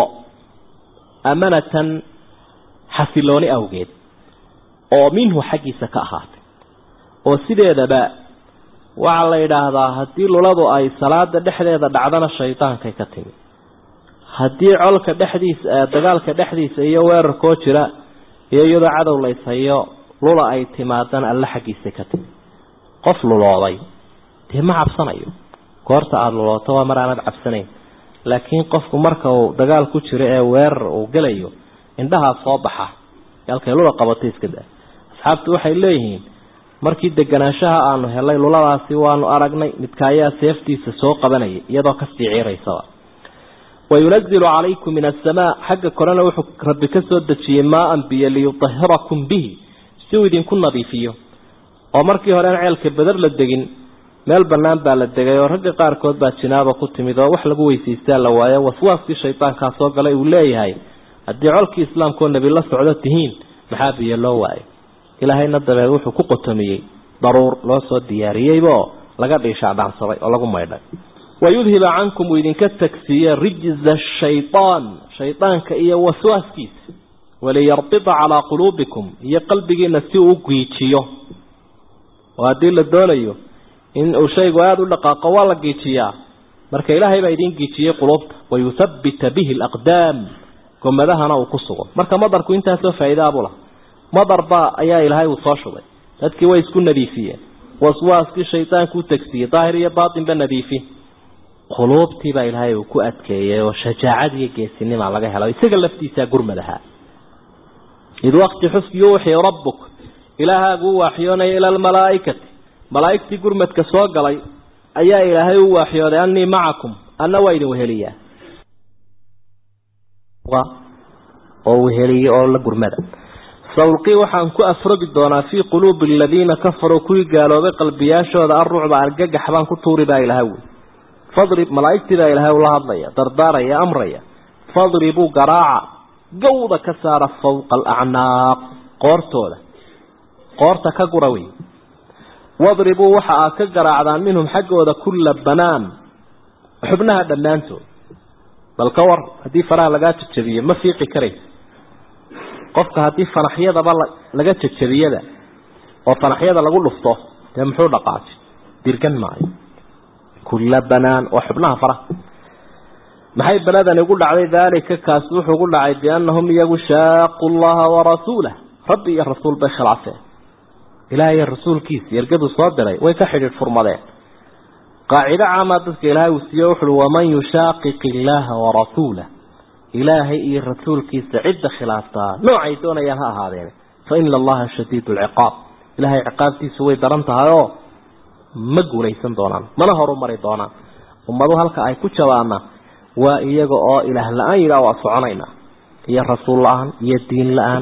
Speaker 2: amanatan xasilooni awgeed oo minhu xaggiisa ka ahaatay oo sideedaba waxaa la yidhaahdaa haddii luladu ay salaada dhexdeeda dhacdana shaydaankay ka timi haddii colka dhexdiisa dagaalka dhexdiisa iyo weerarkoo jira iyo iyadoo cadow layshayo lula ay timaadana alle xaggiisay ka timi qof lulooday dee ma cabsanayo goorta aada lulooto waa mar aanad cabsanayn laakiin qofku marka uu dagaal ku jiro ee weerar uu gelayo indhahaa soo baxa halkay lula qabatay iska daa asxaabtu waxay leeyihiin markii deganaanshaha aanu helay luladaasi waanu aragnay midka ayaa seeftiisa soo qabanaya iyadoo kasii ciiraysaba wayunazilu calaykum min asamaa xagga korena wuxuu rabbi ka soo dejiyey maaan biyo liyutahirakum bihi si uu idinku nadiifiyo oo markii horean ceelka beder la degin meel bannaan baa la degay oo ragga qaarkood baa jinaaba ku timid oo wax lagu weysaystaa la waayo waswaaskii shaydaankaa soo galay uu leeyahay haddii colkii islaamkaoo nebi la socdo tihiin maxaa biyo loo waayo ilaahayna dabeed wuxuu ku qotomiyey daruur loo soo diyaariyeybaoo laga dhiishaadhaansaday oo lagu maydhay wayudhiba cankum uu idinka tagsiiye rijza shaytaan shaydaanka iyo waswaaskiisa waliyarbida calaa quluubikum iyo qalbigiina si uu u giijiyo oo haddii la doonayo in uu shaygu aada u dhaqaaqo waa la giijiyaa marka ilaahay baa idiin gijiyey qulubta wayuthabbita bihi alaqdaam gomadahana uu ku sugo marka madarku intaasoo faa'iidaabula madar baa ayaa ilaahay uu soo shubay dadkii way isku nadiifiyeen waswaaskii shaydaanku u tegsiyey daahir iyo baatinba nadiifi quluubtii baa ilaahay uu ku adkeeyey oo shajaacad iyo geesinimaa laga helo isaga laftiisaa gurmad ahaa id waqti xus yuuxii rabbuk ilaahaagu u waaxyoonaya ila almalaa'ikati malaa'igtii gurmadka soo galay ayaa ilaahay u waaxyooday annii macakum anna waa idin weheliyaa oo weheliye oo la gurmada sawlqii waxaan ku afrogi doonaa fii quluubi aladiina kafaruu kuwii gaaloobay qalbiyaashooda arrucba argagax baan ku tuuri baa ilahay wey fadrib malaa'igtii baa ilaahay ula hadlaya dardaaraya amraya fadribuu garaaca gawda ka saara fawqa alacnaaq qoortooda qoorta ka gura wey wadribuu waxa aad ka garaacdaan minhum xaggooda kulla banaan xubnaha dhammaantood bal ka war haddii faraha lagaa jajabiyo ma fiiqi karaysa qofka haddii fanaxyadaba laga jajabiyada oo fanaxyada lagu dhufto dee muxuu dhaqaajay dirgan maayo kulla banaan waa xubnaha faraha maxay beladani ugu dhacday daalika kaasi wuxuu ugu dhacay biannahum iyagu shaaqu llaha warasuulah rabbi iyo rasuul bay khilaafeen ilaahay iyo rasuulkiisa ergaduu soo diray way ka xidhiidh furmadeen qaacido caamaa dadka ilaahay uu siiye wuxuui waman yushaaqiq illaaha warasuulah ilaahay iyo rasuulkiisa cidda khilaaftaa noocay doonayaan ha ahaadeen fa ina allaha shadiid lciqaab ilaahay ciqaabtiisu way daran tahay oo ma guulaysan doonaan mana horu mari doonaan ummadu halka ay ku jabaana waa iyaga oo ilaah la-aan yidhaah waa soconaynaa iyo rasuul la-aan iyo diin la-aan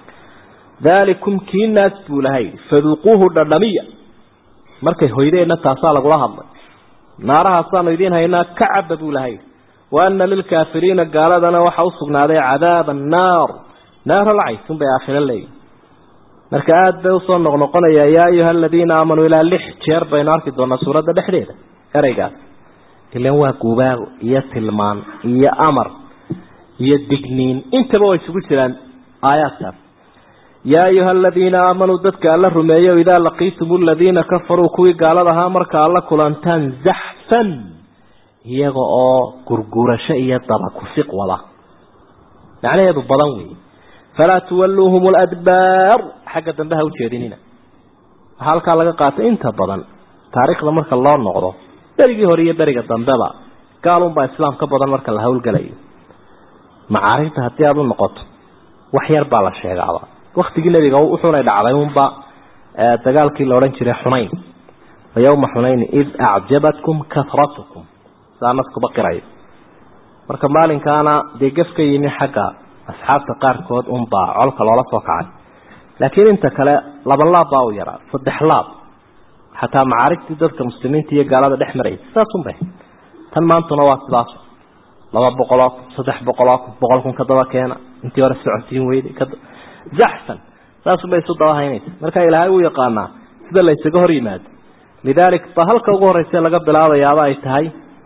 Speaker 2: daalikum kii naas buu lahay faduuquuhu dhadhamiya markay hoydeenna taasaa lagula hadlay naarahaasaanu idiin haynaa ka caba buu lahay wa ana lilkaafiriina gaaladana waxa u sugnaaday cadaaba annaar naaro lacaysun bay aakhiro leeyihin marka aada bay usoo noqnoqonaya yaa ayuha aladiina aamanuu ilaa lix jeer baynu arki doonaa suuradda dhexdeeda ereygaas ilan waa gubaago iyo tilmaan iyo amar iyo digniin intaba way isugu jiraan aayaadkaas yaa ayuha aladiina aamanuu dadka alla rumeeyo idaa laqiitum aladiina kafaruu kuwii gaalada ahaa marka alla kulantaan zaxfan iyaga oo gurgurasho iyo daba kusiq wada macnaheedu badan weeye falaa tuwalluuhum ladbaar xagga dambe ha ujeedinina waxaa halkaa laga qaatay inta badan taariikhda marka loo noqdo berigii hore iyo beriga dambeba gaalunbaa islaam ka badan marka la hawlgelayo macaarifta haddii aada u noqoto wax yar baa la sheegaaba waktigii nebiga wuxuunay dhacday unba dagaalkii la odhan jiray xunayn yowma xunayn id acjabatkum kasratukum saa naskuba qirayo marka maalinkaana dee gef ka yimi xagga asxaabta qaarkood unbaa colka loola soo kacay laakiin inta kale laba laab baa u yaraa saddex laab xataa macaarigtii dadka muslimiinta iyo gaalada dhex maraysa saasun bay tan maantuna waa sidaas laba boqoloo kun saddex boqoloo kun boqol kun ka daba keena intii hore socotiin weyday zaxsan saasun bay isu daba haynaysa marka ilaahay uu yaqaanaa sida la ysaga hor yimaado lidaalik ba halka ugu horeysa laga bilaabayaaba ay tahay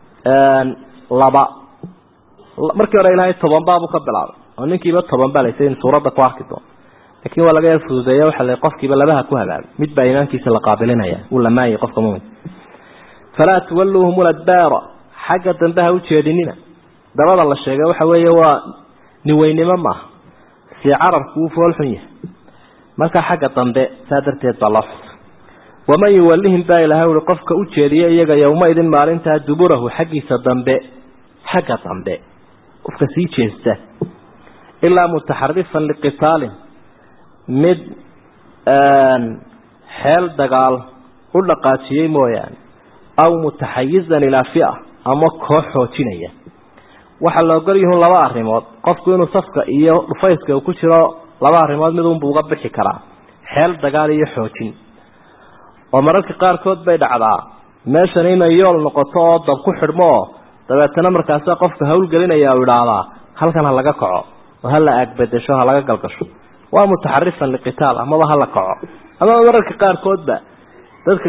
Speaker 2: laba markii hore ilaahay toban baabu ka bilaabay oo ninkiiba toban baa laysa in suuradda ku arki doono laakiin waa laga yar fududeeya waxa la qofkiiba labaha ku hagaagay mid baa iimaankiisa la qaabilinaya uu lamaayay qofka mumin falaa tuwalluuhum ladbaara xagga dambe ha u jeedinina dabada la sheegay waxa weeye waa niweynimo maaha si carabku uu foolxun yahay marka xagga dambe saa darteed baa loo xusa waman yuwallihim baa ilahay ui qofka u jeediya iyaga yowma idin maalintaa duburahu xaggiisa dambe xagga dambe qofka sii jeesta ilaa mutaxarifan liqitaalin mid xeel dagaal u dhaqaajiyey mooyaane aw mutaxayizan ilaa fia ama koox xoojinaya waxaa la ogol yihiin laba arrimood qofku inuu safka iyo dhufayska uu ku jiro laba arrimood mid unbuu uga bixi karaa xeel dagaal iyo xoojin oo mararka qaarkood bay dhacdaa meeshan inay yool noqoto oo dab ku xidhmo oo dabeetana markaasa qofka hawlgelinaya uu idhaahdaa halkan ha laga kaco oo hala aagbedesho ha laga galgasho waa mutaxarifan liqitaal amaba hala kaco amaba mararka qaarkoodba dadka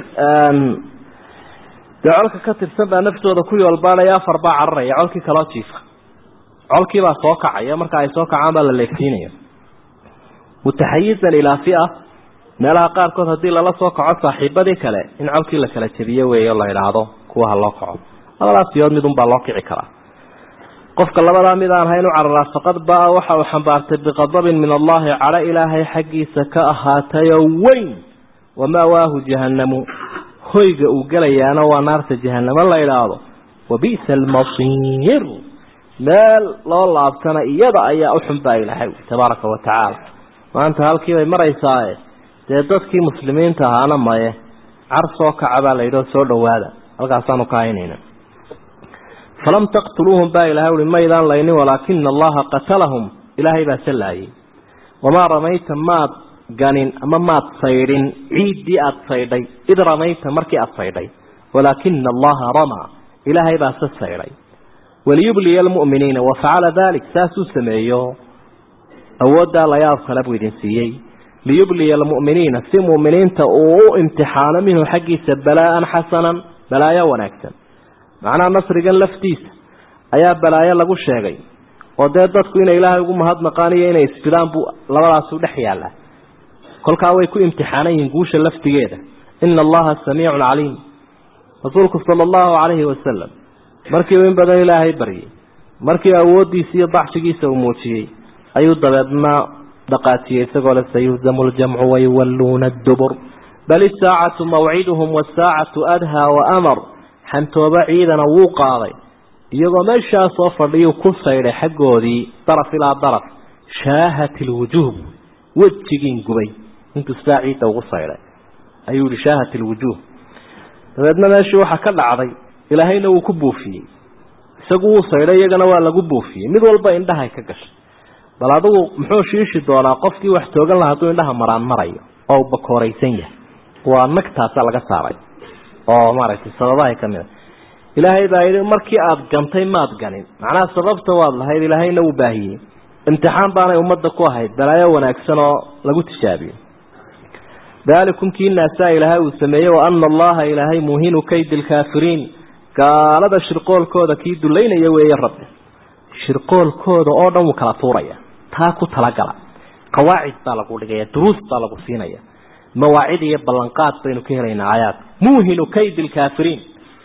Speaker 2: dee colka ka tirsan baa naftooda ku yoolbaanaya afar baa cararaya colkii kaloo jiifa colkiibaa soo kacaya marka ay soo kacaan baa la leegsiinaya mutaxayizan ilaa fia meelaha qaarkood haddii lala soo kaco saaxiibadii kale in colkii la kala jebiyo weeyo la idhaahdo kuwa ha loo kaco labadaas siyood midunbaa loo kici karaa qofka labadaa mid aan hayn u cararaa faqad baa waxa uu xambaartay biqadabin min allahi cala ilaahay xaggiisa ka ahaatayo weyn wama'waahu jahannamu hoyga uu gelayaana waa naarta jahanamo la idhaahdo wabi'sa almasiir meel loo laabtana iyada ayaa u xun baa ilaahay tabaaraka wa tacaala maanta halkii bay maraysaaye dee dadkii muslimiinta ahaana maye car soo kaca baa la yidhi oo soo dhowaada halkaasaanu ka haynayna falam taqtuluuhum baa ilahay uhi maydaan laynin walaakina allaha qatalahum ilaahay baa sallaayey wamaa ramayta maad ganin ama maad saydhin ciiddii aada saydhay id ramayta markii aada saydhay walaakina allaha ramaa ilaahay baa se saydhay waliyubliya almu'miniina wafacala dalik saasuu sameeyo awooddaa layaab kale buu idin siiyey liyubliya almu'miniina si mu'miniinta uu u imtixaano minhu xaggiisa balaa'an xasanan balaayo wanaagsan macnaha nasrigan laftiisa ayaa balaayo lagu sheegay oo dee dadku inay ilaahay ugu mahadnaqaan iyo inay isfidaan buu labadaasu dhex yaallaa kolkaa way ku imtixaanan yihiin guusha laftigeeda ina allaha samiicun caliim rasuulku sala allahu calayhi wasalam markii uu in badan ilaahay baryay markii awooddiisa iyo dacshigiisa uu muujiyey ayuu dabeedna dhaqaajiyey isagoo le sayuhzamu ljamcu wayuwalluuna adubur bal isaacatu mawciduhum wasaacatu adhaa waamar xantooba ciidana wuu qaaday iyagoo meeshaa soo fadhiyuu ku saydhay xaggoodii daraf ilaa daraf shaahat ilwujuuh wejigiin gubay intuu sidaa ciidda ugu saydhay ayuu yihi shaahat ilwujuuh dabeedna meeshii waxaa ka dhacday ilaahayna wuu ku buufiyey isagu wuu saydhay iyagana waa lagu buufiyey mid walba indhahay ka gashay bal adigu muxuu shiishi doonaa qofkii wax toogan laha hadduu indhaha maraan marayo oo u bakooraysan yahay waa nagtaasa laga saaray oo maaragtay sababahay ka mid a ilaahay baa yidhi markii aada gantay maad ganin macnaha sababta waad lahayd ilaahayna wuu baahiyey imtixaan baanay ummadda ku ahayd balaayo wanaagsan oo lagu tijaabiyo daalikum kii naasaa ilaahay uu sameeyey wa ana allaha ilaahay muhinu kaydi lkaafiriin gaalada shirqoolkooda kii dulaynaya weeye rabbi shirqoolkooda oo dhan wuu kala tuuraya taa ku talagala qawaacid baa lagu dhigaya duruus baa lagu siinaya mawaacid iyo ballanqaad baynu ka helaynaa aayaadka muuhinu kaydi lkaafiriin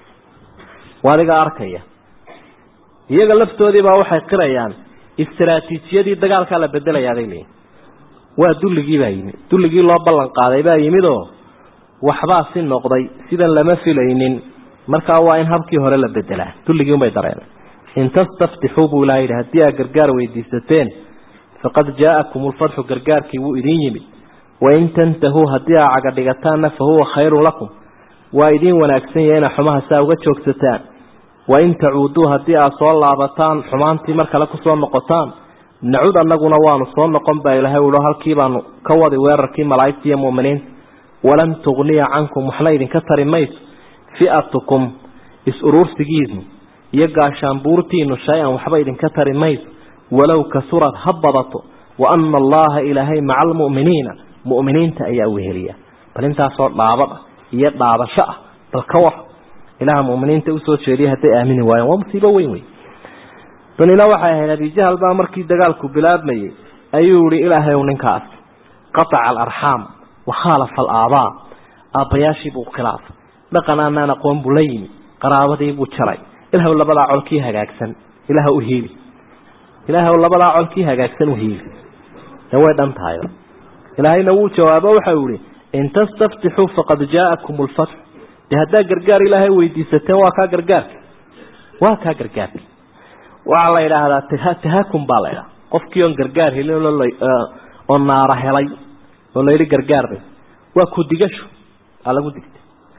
Speaker 2: waa adiga arkaya iyaga laftoodiibaa waxay qirayaan istaraatiijiyadii dagaalkaa la bedelayaa bay leeyihin waa dulligii baa yimid dulligii loo ballan qaaday baa yimid oo waxbaa si noqday sidan lama filaynin markaa waa in habkii hore la bedelaa dulligii unbay dareen in tastaftixuu buu ilaha yidhi haddii aad gargaar weydiisateen faqad jaa'akum ulfatxu gargaarkii wuu idin yimid wain tantahuu haddii aa caga dhigataanna fa huwa khayrun lakum waa idiin wanaagsan yahay inaa xumaha saa uga joogsataan wain tacuuduu haddii aad soo laabataan xumaantii mar kale kusoo noqotaan nacud annaguna waanu soo noqon baa ilaahay uhi halkii baanu ka wadi weerarkii malaa'igta iyo mu'miniinta walan tugniya cankum waxna idinka tari mayso fi'atukum is-uruursigiinu iyo gaashaanbuurtiinu shay-an waxba idinka tari mayso walow kasurad ha badato wa ana allaha ilaahay maca almu'miniina mu'miniinta ayaa weheliya bal intaasoo dhaabad ah iyo dhaabasho ah bal ka war ilaha mu'miniinta usoo jeediya hadday aamini waayeen waa musiibo weyn wey danina waxay ahayd abijahal baa markii dagaalku bilaabmayey ayuu yihi ilaahayow ninkaas qataca alarxaam wa khaalafa alaabaa aabbayaashii buu khilaafay dhaqan aanaan aqoon buu la yimi qaraabadii buu jaray ilaahw labadaa colkii hagaagsan ilaah u hiili ilaahw labadaa colkii hagaagsan u hiili dee way dhan tahay ilaahayna wuu jawaabo waxau yihi in tastaftixuu faqad jaa'akum lfatx dee haddaa gargaar ilaahay weydiisateen waa kaa gargaarka waa kaa gargaarka waxaa la yidhaahdaa tahakum baa la ydhaha qofkii oon gargaar helin oo naara helay oo layidhi gargaarbay waa kudigasho aa lagu digtay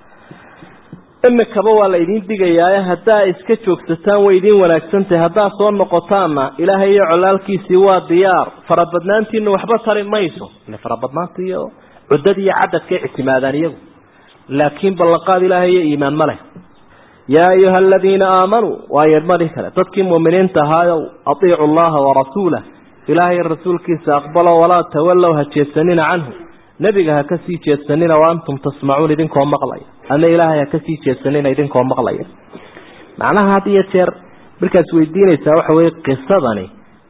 Speaker 2: imikaba waa la idiin digayaaye haddaa iska joogsataan way idiin wanaagsantahay haddaa soo noqotaanna ilaahay iyo colaalkiisii waa diyaar farabadnaantiina waxba tari mayso ile farabadnaanta iyo cuddada iyo cadadkay ictimaadaan iyagu laakiin ballanqaad ilaahay iyo iimaan ma leh yaa ayuha aladiina aamanuu waa yeedmadii kale dadkii mu'miniinta ahaayow atiicu allaha warasuulah ilaahay rasuulkiisa aqbalo walaa tawallow ha jeedsanina canhu nebiga ha kasii jeedsanina wa antum tasmacuun idinkoo maqlaya ama ilaahay ha kasii jeedsanina idinkoo maqlaya macnaha had iyo jeer markaad weydiinaysaa waxa weye qisadani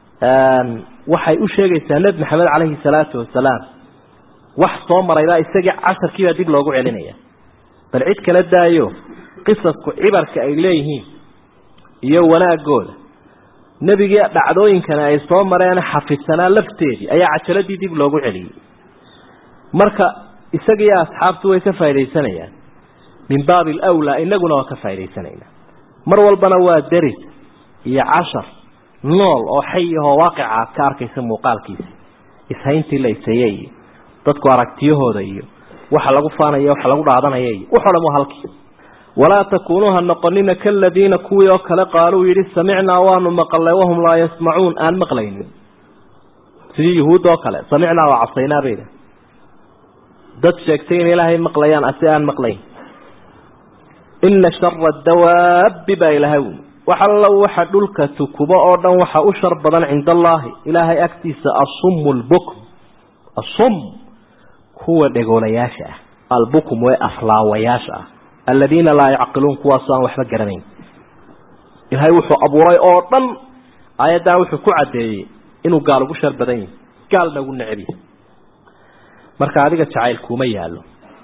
Speaker 2: waxay u sheegaysaa nebi maxamed caleyhi salaatu wasalaam wax soo marayba isagii casharkiibaa dib loogu celinaya bal cid kala daayo qisasku cibarka ay leeyihiin iyo wanaagooda nebigii dhacdooyinkana ay soo mareen xafidsanaa lafteedii ayaa cajaladii dib loogu celiyey marka isagiiyo asxaabtu way ka faaidaysanayaan min baabi alawlaa inaguna waa ka faa'idaysanaynaa mar walbana waa deris iyo cashar nool oo xay ahoo waaqica aad ka arkaysa muuqaalkiisa ishayntii la ishaye iyo dadku aragtiyahooda iyo waxa lagu faanaya waxa lagu dhaadanaya iyo waxoo dhan waa halkii walaa takuunuu ha noqonina kaladiina kuwii oo kale qaaluu yidhi samicnaa waanu maqalnay wahum laa yasmacuun aan maqlaynin sidii yuhuud oo kale samicnaa waa cabsaynaa bayda dad sheegtay in ilaahay maqlayaan asi aan maqlayn ina shara dawaabi baa ilahay wi wax allo waxa dhulka tukubo oo dhan waxa u shar badan cinda allaahi ilaahay agtiisa asum lbukm asum kuwa dhegoolayaasha ah albukm ee aflaawayaasha ah aladiina laa yacqiluun kuwaasoo aan waxba garanayn ilaahay wuxuu abuuray oo dhan aayaddaa wuxuu ku caddeeyey inuu gaal ugu shar badan yahay gaalna ugu neceb yahay marka adiga jacayl kuuma yaallo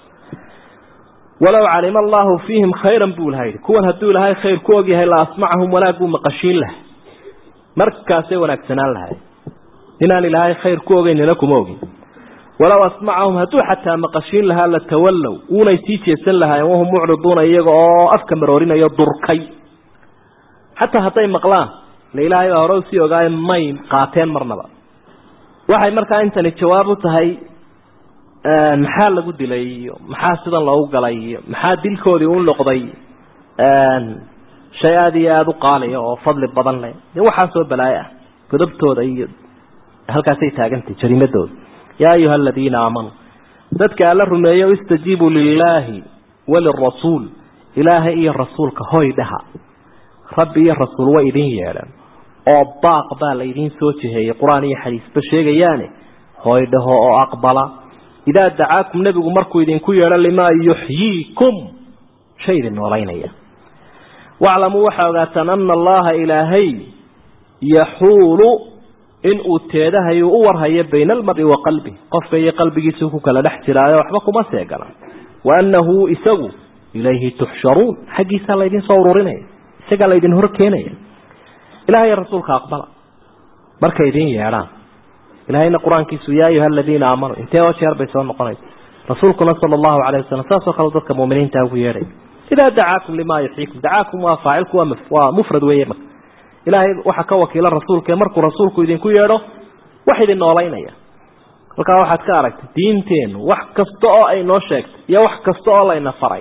Speaker 2: walow calima allaahu fiihim khayran buu ilaha yidhi kuwan hadduu ilaahay khayr ku ogyahay la asmacahum wanaag buu maqashiin laha markaasay wanaagsanaan lahay inaan ilaahay khayr ku ogeynina kuma ogin walow asmacahum hadduu xataa maqashiin lahaa la tawallow uunay sii jeesan lahaayeen wahum mucriduuna iyaga oo afka maroorinayo durkay xataa hadday maqlaan la ilaahay baa hore usii ogaaye may qaateen marnaba waxay markaa intani jawaab u tahay maxaa lagu dilay iyo maxaa sidan loogu galay iyo maxaa dilkoodii u noqday shay aada iyo aada u qaaliya oo fadli badan leh de waxaasoo balaayo ah godobtooda iyo halkaasay taagantay jariimadooda yaa ayuha aladiina aamanuu dadka alla rumeeyo istajiibuu lilaahi walirasuul ilaahay iyo rasuulka hoy dhaha rabbi iyo rasuul way idin yeedhan oo baaq baa la idiin soo jiheeyey qur-aan iyo xadiisba sheegayaane hoy dhaho oo aqbala idaa dacaakum nebigu markuu idinku yeedho limaa yuxyiikum shay idin noolaynaya waclamuu waxaa ogaataan ana allaha ilaahay yaxuulu inuu teedahayu u warhayo bayna almari wa qalbi qofka iyo qalbigiisuu ku kala dhex jiraayo waxba kuma seegana wa annahu isagu ilayhi tuxsharuun xaggiisaa laydin soo ururinaya isagaa laydin hor keenaya ilahay rasuulka aqbala markay idin yeedhaan ilahayna qur-aankiisu yaa ayuha aladiina aamanuu intee oo jeer bay soo noqonaysa rasuulkuna sala allahu calayh wasalam saasoo kale dadka muuminiinta ugu yeedhay idaa dacaakum limaa yuxyiikum dacaakum waa faacilku waa waa mufrad weeye marka ilaahay waxaa ka wakiila rasuulka markuu rasuulku idinku yeedho wax idin noolaynaya halkaa waxaad ka aragtay diinteennu wax kasta oo ay noo sheegtay iyo wax kasta oo layna faray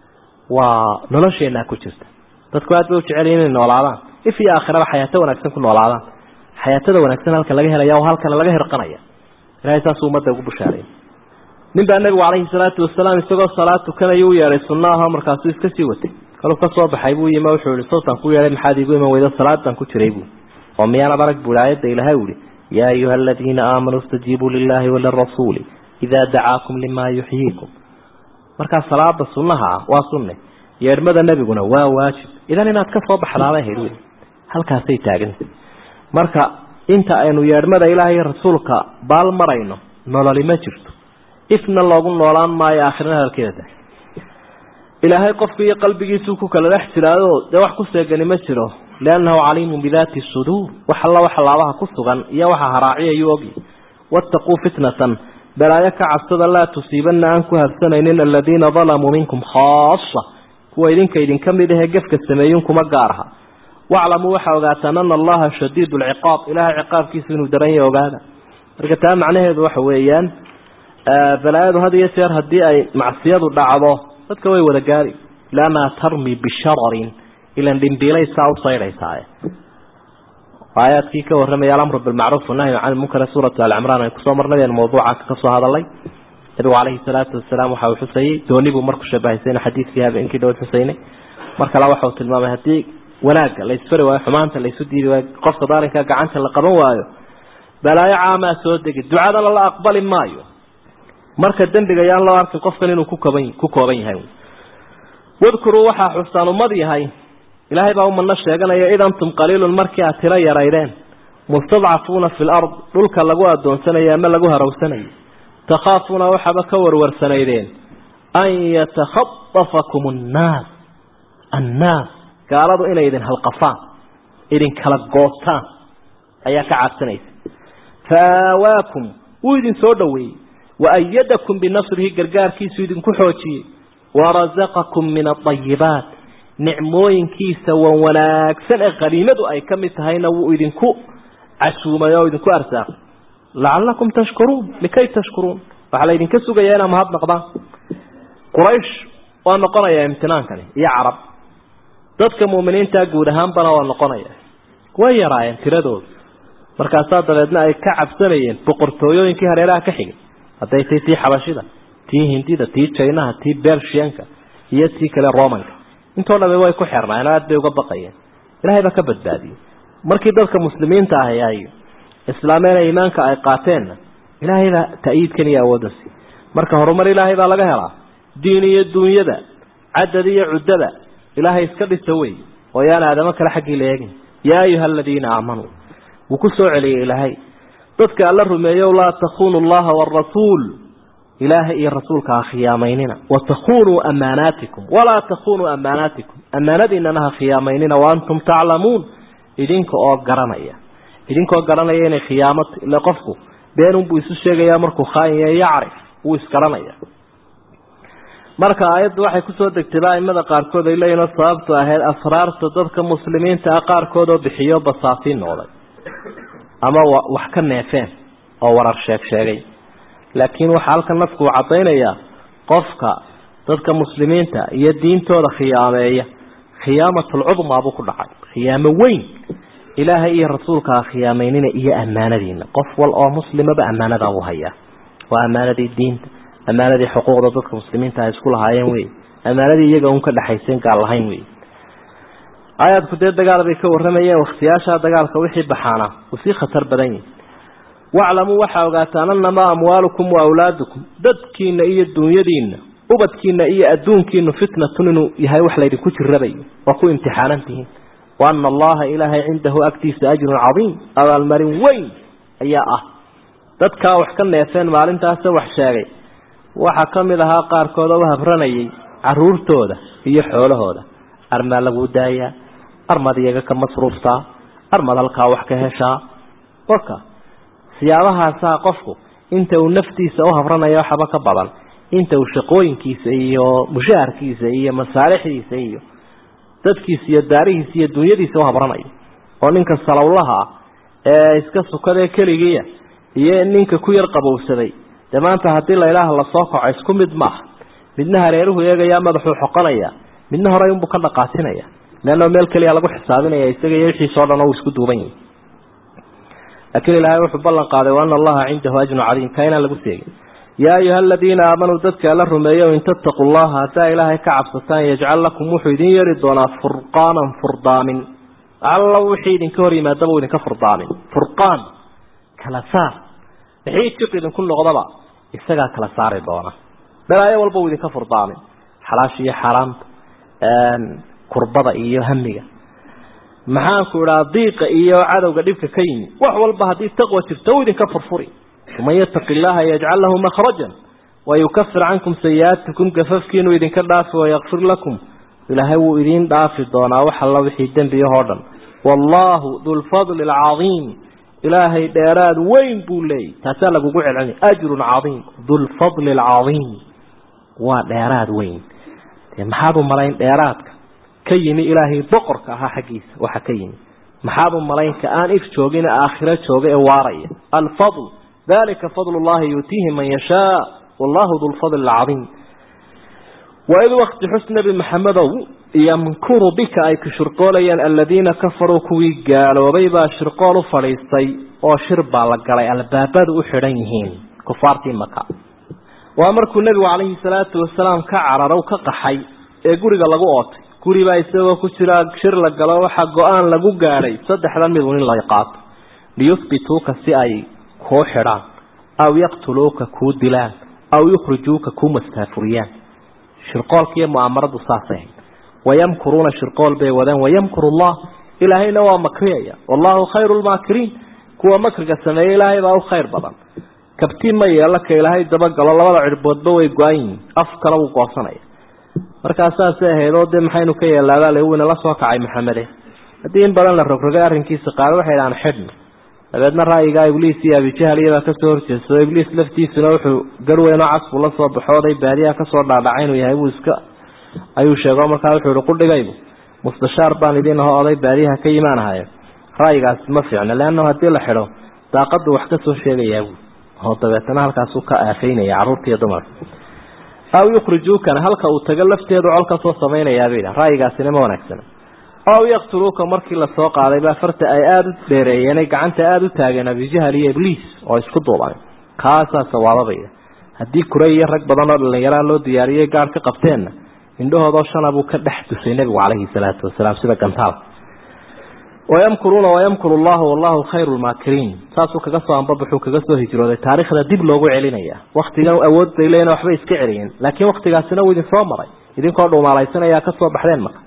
Speaker 2: waa nolosheenaa ku jirta dadku aad bay u jecel inay noolaadaan if iyo aakhiraba xayaato wanaagsan ku noolaadaan xayaatada wanaagsan halka laga helaya oo halkana laga hirqanaya ilahay saasuu ummadda ugu bushaaray nin baa nabigu calayhi salaatu wasalaam isagoo salaad tukanaya u yeedhay sunna ahoo markaasuu iska sii watay kaluu ka soo baxay buu yimi wuxuu yihi sawtaan ku yeedhay maxaad iigu iman weydo salaad baan ku jiray buu oo miyaanad arag buu aayadda ilaahay u yihi yaa ayuha aladiina aamanuu istajiibuu lilaahi walirasuuli idaa dacaakum limaa yuxyiikum markaa salaada sunnaha ah waa sunne yeedhmada nebiguna waa waajib idan inaad ka soo baxdaabay hayd wey halkaasay taagantay marka inta aynu yeedhmada ilaahay rasuulka baal marayno nololi ma jirto ifna loogu noolaan maayo aakhirna hadalkeeda tahay ilaahay qofku iyo qalbigiisuu ku kala dhex jiraayo dee wax ku seegani ma jiro liannahu caliimun bidaati suduur wax alla waxa laabaha ku sugan iyo waxa haraaciyayuu ogyi waataquu fitnatan balaayo ka cabsada laa tusiibanna aan ku habsanaynin aladiina dalamuu minkum khaasa kuwa idinka idinka mid ahee gefka sameeyun kuma gaaraha waclamuu waxaa ogaataan ana allaha shadiid lciqaab ilahay ciqaabkiisu inuu daran yahay ogaada marka taa macnaheedu waxa weeyaan balaayadu had iyo jeer haddii ay macsiyadu dhacdo dadka way wada gaari lamaa tarmi bishararin ilan dhimbiilay saa u saydhaysaaye aayaadkii ka warramaya alamru bilmacruuf wanahyu can lmunkar suuratu alcimraan ay kusoo marnay mawduuca kasoo hadalay nabigu calayhi salaatu wasalaam waxa uu xusayey dooni buu marku shabahaysayna xadiidkii habeenkii dhowd xusaynay mar kale waxa uu tilmaamay haddii wanaagga la isfari waayo xumaanta la isu diidi waayo qofka daalinka gacanta la qaban waayo balaayo caamaa soo degi ducadana la aqbali maayo marka dembiga yaan loo arkin qofkan inuu ku kooban ku kooban yahay wadkuruu waxaa xusaan ummad yahay ilaahay baa ummadna sheeganaya id antum qaliilun markii aad tiro yaraydeen mustadcafuuna fi lard dhulka lagu adoonsanayo ama lagu harowsanayo takhaafuuna waxaaba ka warwarsanaydeen an yatakhadafakum annaas annaas gaaladu inay idin halqafaan idin kala gootaan ayaa ka cabsanaysa faawaakum wuu idin soo dhoweeyey waayadakum binasrihi gargaarkiisu idinku xoojiyey warazaqakum min aayibaat nicmooyinkiisa wan wanaagsan ee qaniimadu ay ka mid tahayna wuu idinku casuumay oo idinku arsaaqay lacalakum tashkuruun likay tashkuruun waxaa laydinka sugayaa inaa mahad noqdaan quraysh waa noqonayaa imtinaankani iyo carab dadka muuminiintaa guud ahaanbana waa noqonaya way yaraayeen tiradooda markaasaa dabeedna ay ka cabsanayeen boqortooyooyinkii hareeraha ka xigay hadday tay tii xabashida tii hindida tii jaynaha tii bershiyanka iyo tii kale romanka intoo dhami way ku xirnaayeen aad bay uga baqayeen ilaahay baa ka badbaadiyey markii dadka muslimiinta ahi ay islaameena iimaanka ay qaateenna ilaahay baa ta'yiidkan iyo awoodda sii marka horumar ilaahay baa laga helaa diin iyo duunyada cadad iyo cuddada ilaahay iska dhisa wey oo yaan aadamo kale xaggii la eegin yaa ayuha aladiina aamanuu wuu ku soo celiyey ilaahay dadka alla rumeeyo laa takhunu allaha waarasuul ilaahay iyo rasuulka ha khiyaamaynina watakunuu amaanaatikum walaa takunuu amaanaatikum amaanadiinana ha khiyaamaynina waantum taclamuun idinka oo garanaya idinkoo garanaya inay khiyaamata ila qofku beenunbuu isu sheegayaa markuu khaanya yacrif wuu isgaranaya marka aayaddu waxay kusoo degtay aimada qaarkood ay leeyihin sababtu ahayd asraarta dadka muslimiinta ah qaarkood oo bixiyo basaatiin noqday ama wax ka neefeen oo warar sheeg sheegay laakiin waxaa halkan nafku uu caddaynayaa qofka dadka muslimiinta iyo diintooda khiyaameeya khiyaamatulcudmaa buu ku dhacay khiyaamo weyn ilaahay iyo rasuulka ha khiyaameynina iyo ammaanadiina qof wal oo muslimaba ammaanadaa uu hayaa waa ammaanadii diinta ammaanadii xuquuqda dadka muslimiinta ay isku lahaayeen wey ammaanadii iyaga un ka dhexaysen gaal lahayn wey aayaadku dee dagaal bay ka warramayeen wakhtiyaashaa dagaalka wixii baxaana uu sii khatar badan yahi waclamuu waxaa ogaataan annamaa amwaalukum wa awlaadukum dadkiina iyo duunyadiina ubadkiina iyo adduunkiinu fitnatun inuu yahay wax laydinku jirabayo waa ku imtixaanantihiin wa ana allaha ilaahay cindahu agtiisa ajrun cadiim abaalmarin weyn ayaa ah dadkaa wax ka neefeen maalintaase wax sheegay waxaa ka mid ahaa qaarkood oo u habranayay caruurtooda iyo xoolahooda armaa laguu daayaa armad iyaga ka masruuftaa armad halkaa wax ka heshaa warka siyaabahaasaa qofku inta uu naftiisa u habranayo waxba ka badan inta uu shaqooyinkiisa iyo mushaharkiisa iyo masaalixdiisa iyo dadkiisa iyo daarihiisa iyo dunyadiisa u habranayo oo ninka salowlaha ah ee iska sukadee keligiia iyo ninka ku yar qabowsaday dee maanta haddii la ilaaha lasoo kaco isku mid maaha midna hareeruhu eegayaa madaxuu xoqonaya midna horey unbuu ka dhaqaasinaya leanno meel keliya lagu xisaabinaya isaga iyo wixiisao dhan oo isku duuban yihi laakiin ilaahay wuxuu ballan qaaday wa ana allaha cindahu ajrun cadiim kaa inaan lagu seegin yaa ayuha aladiina aamanuu dadka alla rumeeyo in tattaquu llaha haddaa ilaahay ka cabsataan yajcal lakum wuxuu idin yeeri doonaa furqaanan furdaamin alla wixii idinka hor yimaadaba u idinka furdaamin furqaan kala saar wixii jiq idinku noqdaba isagaa kala saari doona balaayo walba uu idinka furdaamin xalaasha iyo xaaraamta kurbada iyo hamiga maxaanku idhaa diiqa iyo cadowga dhibka ka yimi wax walba haddii taqwa jirto u idinka furfuri waman yataqi illaaha yajcal lahu makhrajan wayukafir cankum sayi'aatikum gafafkiinu idinka dhaafi wayakfir lakum ilaahay wuu idiin dhaafi doonaa wax alla wixii dembiyahoo dhan wallaahu dulfadli alcadiim ilaahay dheeraad weyn buu leeyay taasaa lagugu celcelina ajrun cadiim dulfadli alcadiim waa dheeraad weyn dee maxaad u malayn dheeraadka ka yimi ilaahay boqorka ahaa xaggiisa waxa ka yimi maxaad u malayn ka aan if joogin aakhiro jooga ee waaraya alfadl dalika fadl llahi yuutiihi man yashaa wallahu dulfadli alcadiim waid wakti xus nebi maxamedow yamkuru bika ay ku shirqoolayaan aladiina kafaruu kuwii gaaloobay baa shirqool u fadhiistay oo shir baa la galay albaabadu u xidhan yihiin kufaartii maka waa markuu nebigu calayhi salaatu wasalaam ka cararow ka qaxay ee guriga lagu ootay guribaa isagoo ku jira shir la galo waxaa go-aan lagu gaadhay saddexdan midun in la qaato liyuhbituuka si ay kuu xidhaan aw yaqtuluuka kuu dilaan aw yukhrijuuka kuu mastaafuriyaan shirqoolkiiyo mu'aamaradu saasay ahayd wayamkuruuna shirqool bay wadeen wayamkuru allah ilaahayna waa makriyaya wallahu khayru lmaakiriin kuwa makriga sameeya ilaahay baa u khayr badan kabtii ma yeela ka ilaahay dabagalo labada cirboodba way go-an yihiin af kale wuu goosanaya markaa saasay ahayd oo dee maxaynu ka yeelaabaa wina la soo kacay maxamede haddii in badan la rogrogay arrinkiisa qaar waxay dhahaan xidhna dabeedna ra'yigaa ibliis iyo abijahal iyabaa kasoo horjeedsado ibliis laftiisuna wuxuu garweynoo casbu la soo baxo oday baadiyaha kasoo dhaadhacay inuu yahay buu iska ayuu sheego markaa wuxuu ihi qudhigaybu mustashaar baan idin aho oday baadiyaha ka imaanahayo ra'yigaasi ma fiicno leannahu haddii la xidho daaqadu wax kasoo sheegayaa buu oo dabeetana halkaasuu ka aafaynaya carruurta iyo dumarka aw yukhrijuukana halka uu tago lafteedu col kasoo samaynayaabay dha ra'yigaasina ma wanaagsana aw yaqtuluuka markii lasoo qaaday baa farta ay aada u dheereeyeenay gacanta aada u taageen abijahal iyo ibliis oo isku duuban kaasaa sawaababaya haddii kuray iyo rag badan oo dhallinyaraa loo diyaariyey gaar ka qabteenna indhahoodoo shana buu ka dhex dusay nebigu calayhi salaatu wasalaam sida gantaal wayamkuruuna wayamkuru llahu wallahu khayru lmaakiriin saasuu kaga soo ambabaxuu kaga soo hijrooday taarikhda dib loogu celinaya waktigan awood bay leeyiin waxbay iska celiyeen laakiin waktigaasina wuu idin soo maray idinkoo dhuumaalaysanaya kasoo baxdeen marka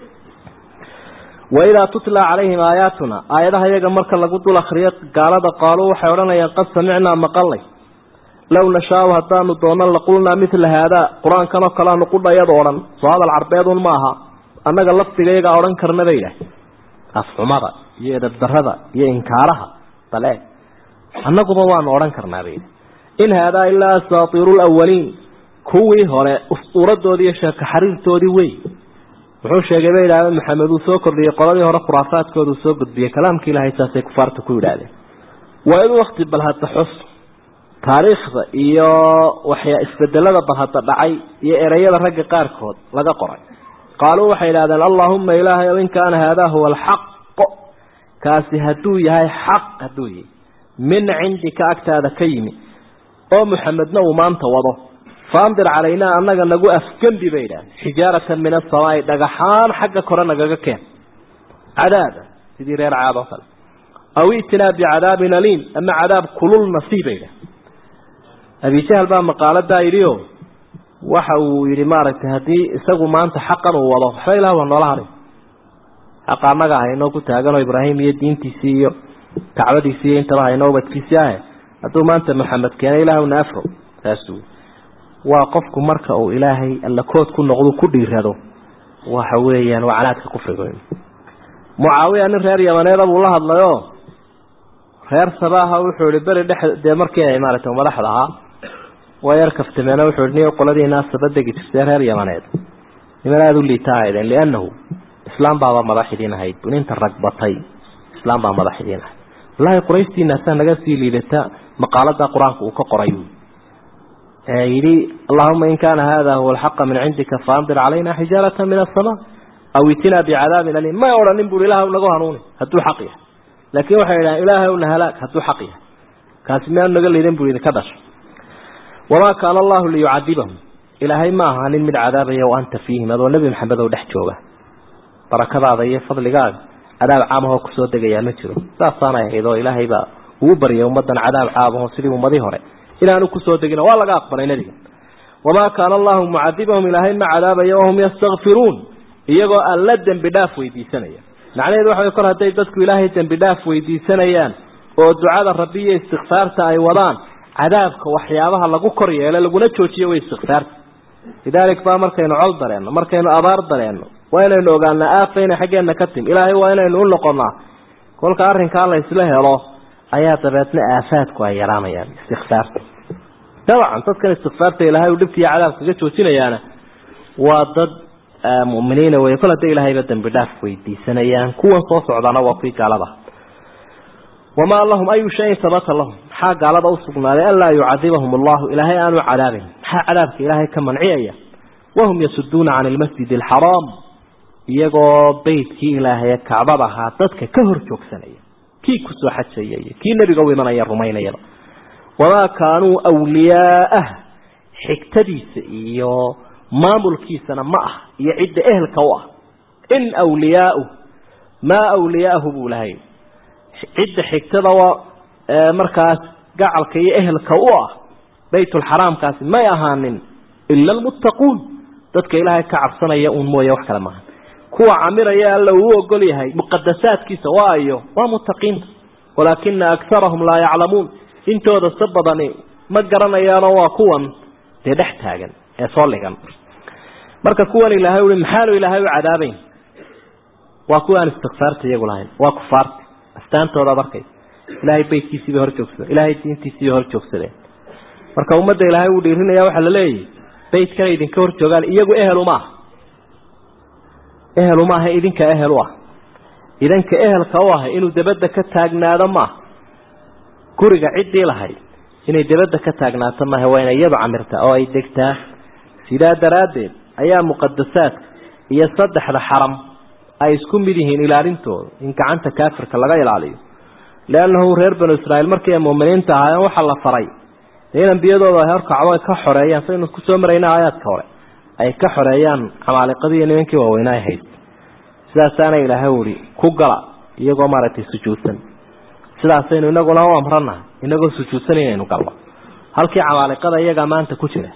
Speaker 2: waidaa tutla calayhim aayaatuna aayadaha iyaga marka lagu dul akriyo gaalada qaaluu waxay odhanayaan qad samicnaa maqalnay low nashaau haddaanu doono laqulnaa mila haadaa qur-aankan oo kaleanu qudhayad odhan soo hadal carbeedun ma aha annaga lafdiga iyagaa odhan karna bay idhaah afxumada iyo edabdarada iyo inkaaraha bale annaguba waanu odhan karnaa bay in haadaa ilaa asaatiiru lawaliin kuwii hore usuuradoodii iyo sheeko xariirtoodii wey wuxuu sheegay bay idhahdeen maxamed uu soo kordhiyey qoladii hore khuraafaadkooda uu soo gudbiyey kalaamkii ilahay saasay kufaarta ku yidhaahdeen waa in wakti balhadda xus taariikhda iyo waxyaa isbedelada balhadda dhacay iyo ereyada ragga qaarkood laga qoray qaaluu waxay idhahdeen allaahuma ilaahay ow in kaana haadaa huwa alxaqo kaasi hadduu yahay xaq hadduu yahay min cindika agtaada ka yimi oo muxamedna uu maanta wado faandir calaynaa annaga nagu afgembi bay idhahdeen xijaaratan min asamaai dhagaxaan xagga kore nagaga keen cadaaba sidii reer caad oo kale aw itinaa bicadaabin aliim ama cadaab kulul nasiib bay idhahdeen abijahal baa maqaaladaa yidhi o waxa uu yidhi maaragtay haddii isagu maanta xaqan uu wado waxba ilah waa noola haray xaqa annaga haynoo ku taaganoo ibraahim iyo diintiisii iyo kacbadiisii iyo intaba haynoo ubadkiisii ahe hadduu maanta maxamed keenay ilaahwna afro saasuu waa qofku marka uu ilaahay alla kood ku noqdo ku dhiirado waxa weeyaan waa canaadka kufriga mucaawiya nin reer yamaneeda buu la hadlayoo reer sabaaha wuxuu ihi beri dhex dee markii ay maaragtay madaxda ahaa waa yar kaftameena wuxuu ihi ni qoladiina saba degi jirtay reer yamaneed niman aada u liita ahaydeen liannahu islaam baaba madax idiin ahayd buninta ragbatay islaam baa madax idiin ahayd wallaahi qurayshtiinaasaa naga sii liidata maqaalada qur-aanka uu ka qoray yidhi allahuma in kaana hada huwa alxaqa min cindika faandir calayna xijaarata min asama aw itinaa bicadaabin aliim may odhanin bui ilaah nagu hanuuni hadduu xaq yahay laakiin waxay idhahan ilaahay na halaag hadduu xaq yahay kaasi miyaanu naga liidan buu idinka dhashay wamaa kaana allahu liyucadibahum ilaahay ma ahaanin mid cadaabaya o anta fiihim adoo nebi maxamed oo dhex jooga barakadaada iyo fadligaaga cadaab caamahoo kusoo degayaa ma jiro saasaanay ahayd oo ilaahay baa uu baryay ummadan cadaab caamaho sidii ummadii hore inaanu kusoo degin waa laga aqbalay nebiga wamaa kaana allahu mucadibahum ilaahay ma cadaabayo wahum yastakfiruun iyagoo aan la dembi dhaaf weydiisanaya macnaheedu waxa way kor hadday dadku ilaahay dembi dhaaf weydiisanayaan oo ducada rabbi iyo istikfaarta ay wadaan cadaabka waxyaabaha lagu kor yeelo laguna joojiyo way istikfaarta lidaalik baa markaynu col dareenno markaynu abaar dareenno waa inaynu ogaanaa aafayna xaggeena ka tim ilaahay waa inaynu u noqonnaa kolka arrinkaa la isla helo ayaa dabeedna aafaadku ay yaraanayaan istikfaarta dabcan dadkan istikfaarta ilaahay uu dhibkiiyo cadaab kaga joojinayaana waa dad mu'miniina wey kol hadday ilaahayba dembi dhaaf weydiisanayaan kuwan soo socdaana waa kuwii gaalada wamaa lahum ayu shayin sabata lahum maxaa gaalada usugnaaday anlaa yucadibahum allahu ilaahay aanu cadaabin maxaa cadaabka ilaahay ka manciyaya wahum yasuduuna can ilmasjid alxaraam iyagoo beytkii ilaahaye kacbada ahaa dadka ka hor joogsanaya kii kusoo xajaya iyo kii nebiga u imanaya rumaynayaba wamaa kaanuu wliyaa'ah xigtadiisa iyo maamulkiisana ma ah iyo cidda ehelka u ah in wliyaau maa wliyaahu buu lahay cidda xigtada waa markaas gacalka iyo ehelka u ah baytulxaraamkaasi may ahaanin ila almuttaquun dadka ilaahay ka cabsanaya uun mooye wax kale maaha kuwa camiraya alla uu ogol yahay muqadasaadkiisa waayo waa muttaqiinta walaakina akarahum laa yaclamuun intooda se badani ma garanayaanoo waa kuwan dee dhex taagan ee soo ligan marka kuwan ilaahay ui maxaanu ilaahay u cadaabayn waa kuwa aan istikfaarta iyagu lahayn waa kufaarta astaantooda arkay ilaahay beytkiisii bay hor joogsadeen ilaahay diintiisii bay hor joogsadeen marka ummadda ilaahay uu dhiirinaya waxaa la leeyahy beytkana idinka hor joogaan iyagu ehelu maaha ehelu maaha idinka ehel u ah idanka ehelka u ah inuu dabadda ka taagnaado maaha guriga ciddii lahayd inay dabadda ka taagnaato maaha waa inay iyadu camirtaa oo ay degtaa sidaa daraaddeed ayaa muqadasaadka iyo saddexda xaram ay isku mid yihiin ilaalintooda in gacanta kaafirka laga ilaaliyo leannahu reer banu israa'iil markii ay muuminiinta ahaayeen waxaa la faray dee in ambiyadooda ay horkacdo ay ka xoreeyaan saynu kusoo marayna aayaadka hore ay ka xoreeyaan camaaliqadii iyo nimankii waaweynaa ay hayd sidaasaana ilaahay uhi ku gala iyagoo maaragtay sujuudsan sidaasaynu inaguna u amranahay inagoo sujuudsan inaynu galno halkii camaaliqada iyagaa maanta ku jira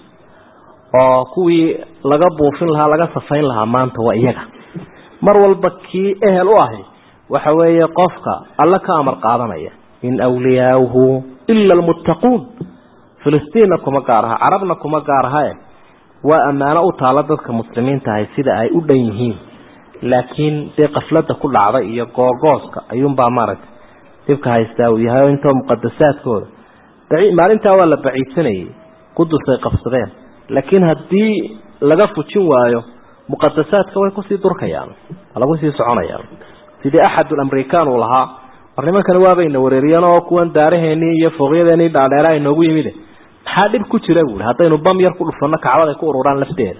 Speaker 2: oo kuwii laga buufin lahaa laga safayn lahaa maanta waa iyaga mar walba kii ehel u ahi waxa weeye qofka alla ka amar qaadanaya in awliyaauhu ila almuttaquun filistiinna kuma gaar aha carabna kuma gaar ahae waa ammaano u taalo dadka muslimiinta ahay sida ay u dhan yihiin laakiin dee qafladda ku dhacday iyo googooska ayuunbaa maaragtay dhibka haystaa uu yahay oo intoo muqadasaadkooda maalintaa waa la baciidsanayay qudus ay qabsadeen laakiin haddii laga fujin waayo muqadasaadka way kusii durkayaan waa lagu sii soconayaan sidii axadul amrikaan uu lahaa war nimankani waabayna wareeriyeen oo kuwan daaraheenii iyo fooqyadeenii dhaadheera ay noogu yimide maxaa dhib ku jira buui haddaynu bam yar ku dhufanno kacbad ay ku ururaan lafteeda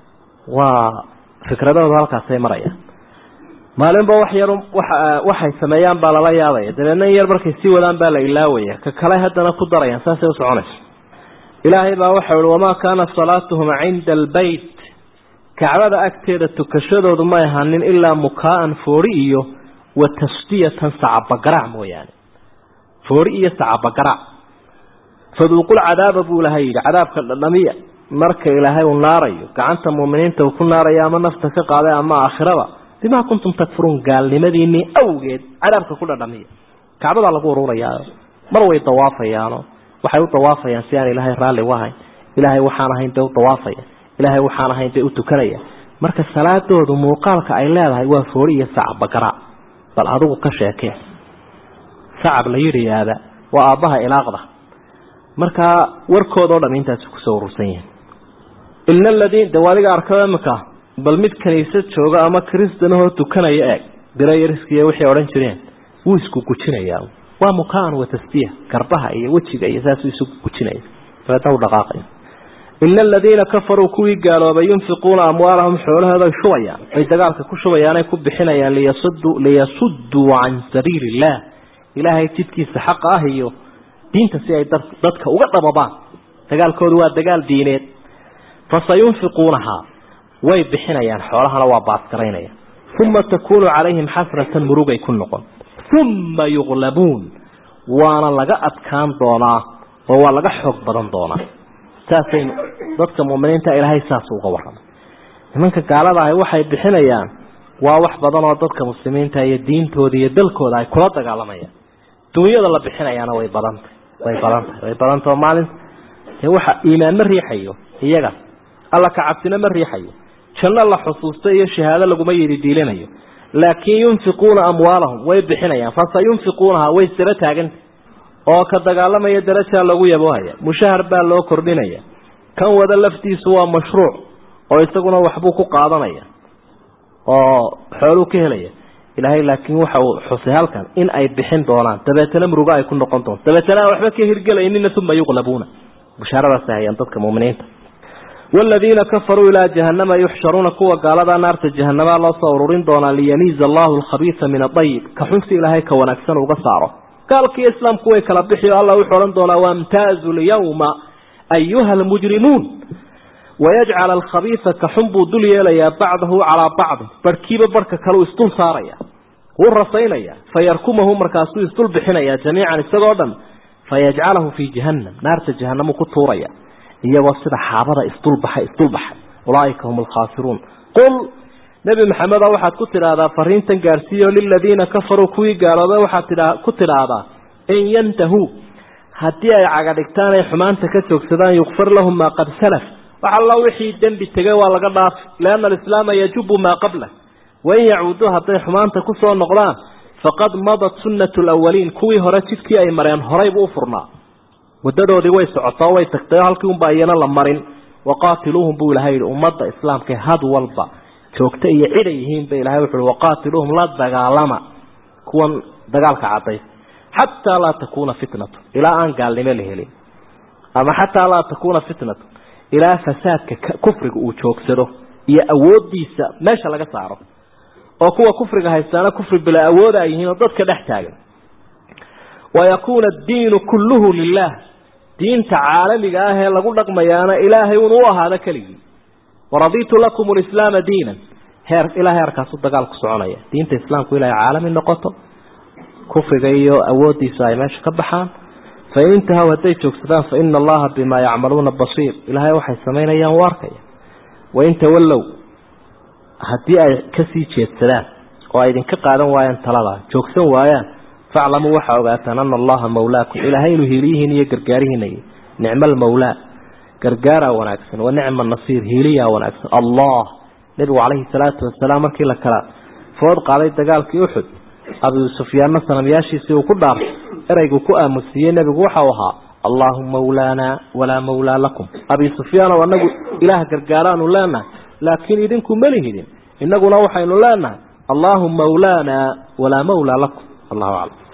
Speaker 2: waa fikradooda halkaasay marayaan maalinba wax yar waxay sameeyaan baa lala yaabaya dabeedna in yar markay sii wadaan baa la ilaawaya ka kale haddana ku darayaan saasay usoconayso ilaahay baa waxau ihi wamaa kaana salaatuhum cinda albeyt kacbada agteeda tukashadoodu may ahanin ilaa mukaa'an foori iyo wa tasdiyatan sacabagarac mooyaane foori iyo sacabagarac faduuqul cadaaba buu ilahay yidhi cadaabka dhadhamiya marka ilaahay uu naarayo gacanta muuminiinta uu ku naarayo ama nafta ka qaaday ama aakhirada bimaa kuntum takfuruun gaalnimadiinii awgeed cadaabka ku dhadhamiya kacbadaa lagu ururayaa mar way dawaafayaano waxay u dawaafayaan si aan ilaahay raalli u ahayn ilaahay waxaan ahayn bay u dawaafaya ilaahay waxaan ahayn bay u tukanaya marka salaadoodu muuqaalka ay leedahay waa foori iyo sacab bagara bal adigu ka sheekee sacab la yidhiyaada waa aabbaha ilaaqda markaa warkoodao dham intaasi kusoo urursan yihin ilna aladiin de adiga arkada imika bal mid kaniisad jooga ama kristanahoo tukanaya eeg birayariskiiy waxay odhan jireen wuu isku gujinayaa waa mukaan wa tasdiya garbaha iyo wejiga iyo saasuu isugu gujinaya dabeedna u dhaqaaqaya ina aladiina kafaruu kuwii gaaloobay yunfiquuna amwaalahum xoolahooday shubayaan ay dagaalka ku shubayaanay ku bixinayaan liyasuduu liyasudduu can sabiili illah ilaahay jidkiisa xaqa ah iyo diinta si ay dadka uga dhababaan dagaalkoodu waa dagaal diineed fasayunfiquunahaa way bixinayaan xoolahana waa baasgaraynaya uma takuunu calayhim xasratan murugay ku noqon uma yuqlabuun waana laga adkaan doonaa oo waa laga xoog badan doonaa saasaynu dadka muuminiinta ilaahay saas uga warramay nimanka gaalada ahi waxay bixinayaan waa wax badan oo dadka muslimiinta iyo diintooda iyo dalkooda ay kula dagaalamayaan dunyada la bixinayaana way badantay way badantahay way badantao maalinta dee waxa iimaan ma riixayo iyaga alla ka cabsina ma riixayo janno la xusuusto iyo shahaado laguma yidhi diilinayo laakiin yunfiquuna amwaalahum way bixinayaan fasayunfiquunaha way saba taaganta oo ka dagaalamaya darajaa lagu yaboohaya mushahar baa loo kordhinaya kan wada laftiisu waa mashruuc oo isaguna waxbuu ku qaadanaya oo xooluu ka helaya ilaahay laakiin waxa uu xusay halkan in ay bixin doonaan dabeetana murugo ay ku noqon doonto dabeetana aan waxba ka hirgelaynina uma yuqlabuuna bushaaradaasay hayaan dadka muuminiinta والذين كفروا إلى جهنم يحشرون كوا قال هذا نار جهنم الله صور دونا ليميز الله الخبيث من الطيب كحنس إلهي كونكسن وقصاره قال كي إسلام كوي كلبحي الله يحرن دونا وامتازوا اليوم أيها المجرمون ويجعل الخبيث كحنب دليا ليا بعضه على بعض بركيب بركة كلو استون صاريا والرصينيا فيركمه مركاسو يستل بحنيا جميعا استغودا فيجعله في جهنم نار جهنم كطوريا iyagoo sida xaabada isdulbaxay isdulbaxay ulaaika hum alkhaasiruun qul nebi maxameda waxaad ku tidhaahdaa fariintan gaarsiiyo liladiina kafaruu kuwii gaaloobay waxaad ku tidhaahdaa in yantahuu haddii ay cagadhigtaan ay xumaanta ka joogsadaan yukfar lahum maa qad salaf wax alla wixii dembi tegay waa laga dhaafi lianna alislaama yajubu maa qablah wain yacuuduu hadday xumaanta kusoo noqdaan faqad madat sunnatu lawaliin kuwii hore jidkii ay mareen horaybu u furnaa wadadoodii way socotoo way tagtay oo halkii unba iyana la marin waqaatiluuhum buu ilahay yihi ummadda islaamka had walba joogta iyo ciday yihiin ba ilahay wuxu uhi waqaatiluuhum la dagaalama kuwan dagaalka cadday xataa laa takuuna fitnatu ilaa aan gaalnimo la helin ama xataa laa takuuna fitnatu ilaa fasaadka kufriga uu joogsado iyo awoodiisa meesha laga saaro oo kuwa kufriga haystaana kufri bila awooda ay yihiin oo dadka dhex taagan wayakuuna addiinu kulluhu lilah diinta caalamiga ah ee lagu dhaqmayaana ilaahay un u ahaado keligii waraditu lakum lislaama diinan heer ilaa heerkaasu dagaal ku soconaya diinta islaamku ilaa caalami noqoto kufriga iyo awoodiisa ay meesha ka baxaan fain intahaw hadday joogsadaan faina allaha bimaa yacmaluuna basiir ilaahay waxay samaynayaan u arkaya wain tawallow haddii ay kasii jeedsadaan oo ay idinka qaadan waayaan talada joogsan waayaan faclamuu waxaa ogaataan ana allaha mawlaakum ilaahay inuu hiiliyihiin iyo gargaarihiinay nicma almawlaa gargaaraa wanaagsan wa nicma nasiir hiiliyaa wanaagsan allah nebigu calayhi salaatu wasalaam markii la kala food qaaday dagaalkii uxud abu sufyaanna sanamyaashiisii uu ku dhaartay ereygu ku aamusiiyey nebigu waxau ahaa allahu mawlaana walaa mawlaa lakum abi sufyaanow anagu ilaah gargaaraanu leenahay laakiin idinku malihidin innaguna waxaynu leenahay allahu mawlaana walaa mawlaa lakum allahu aclam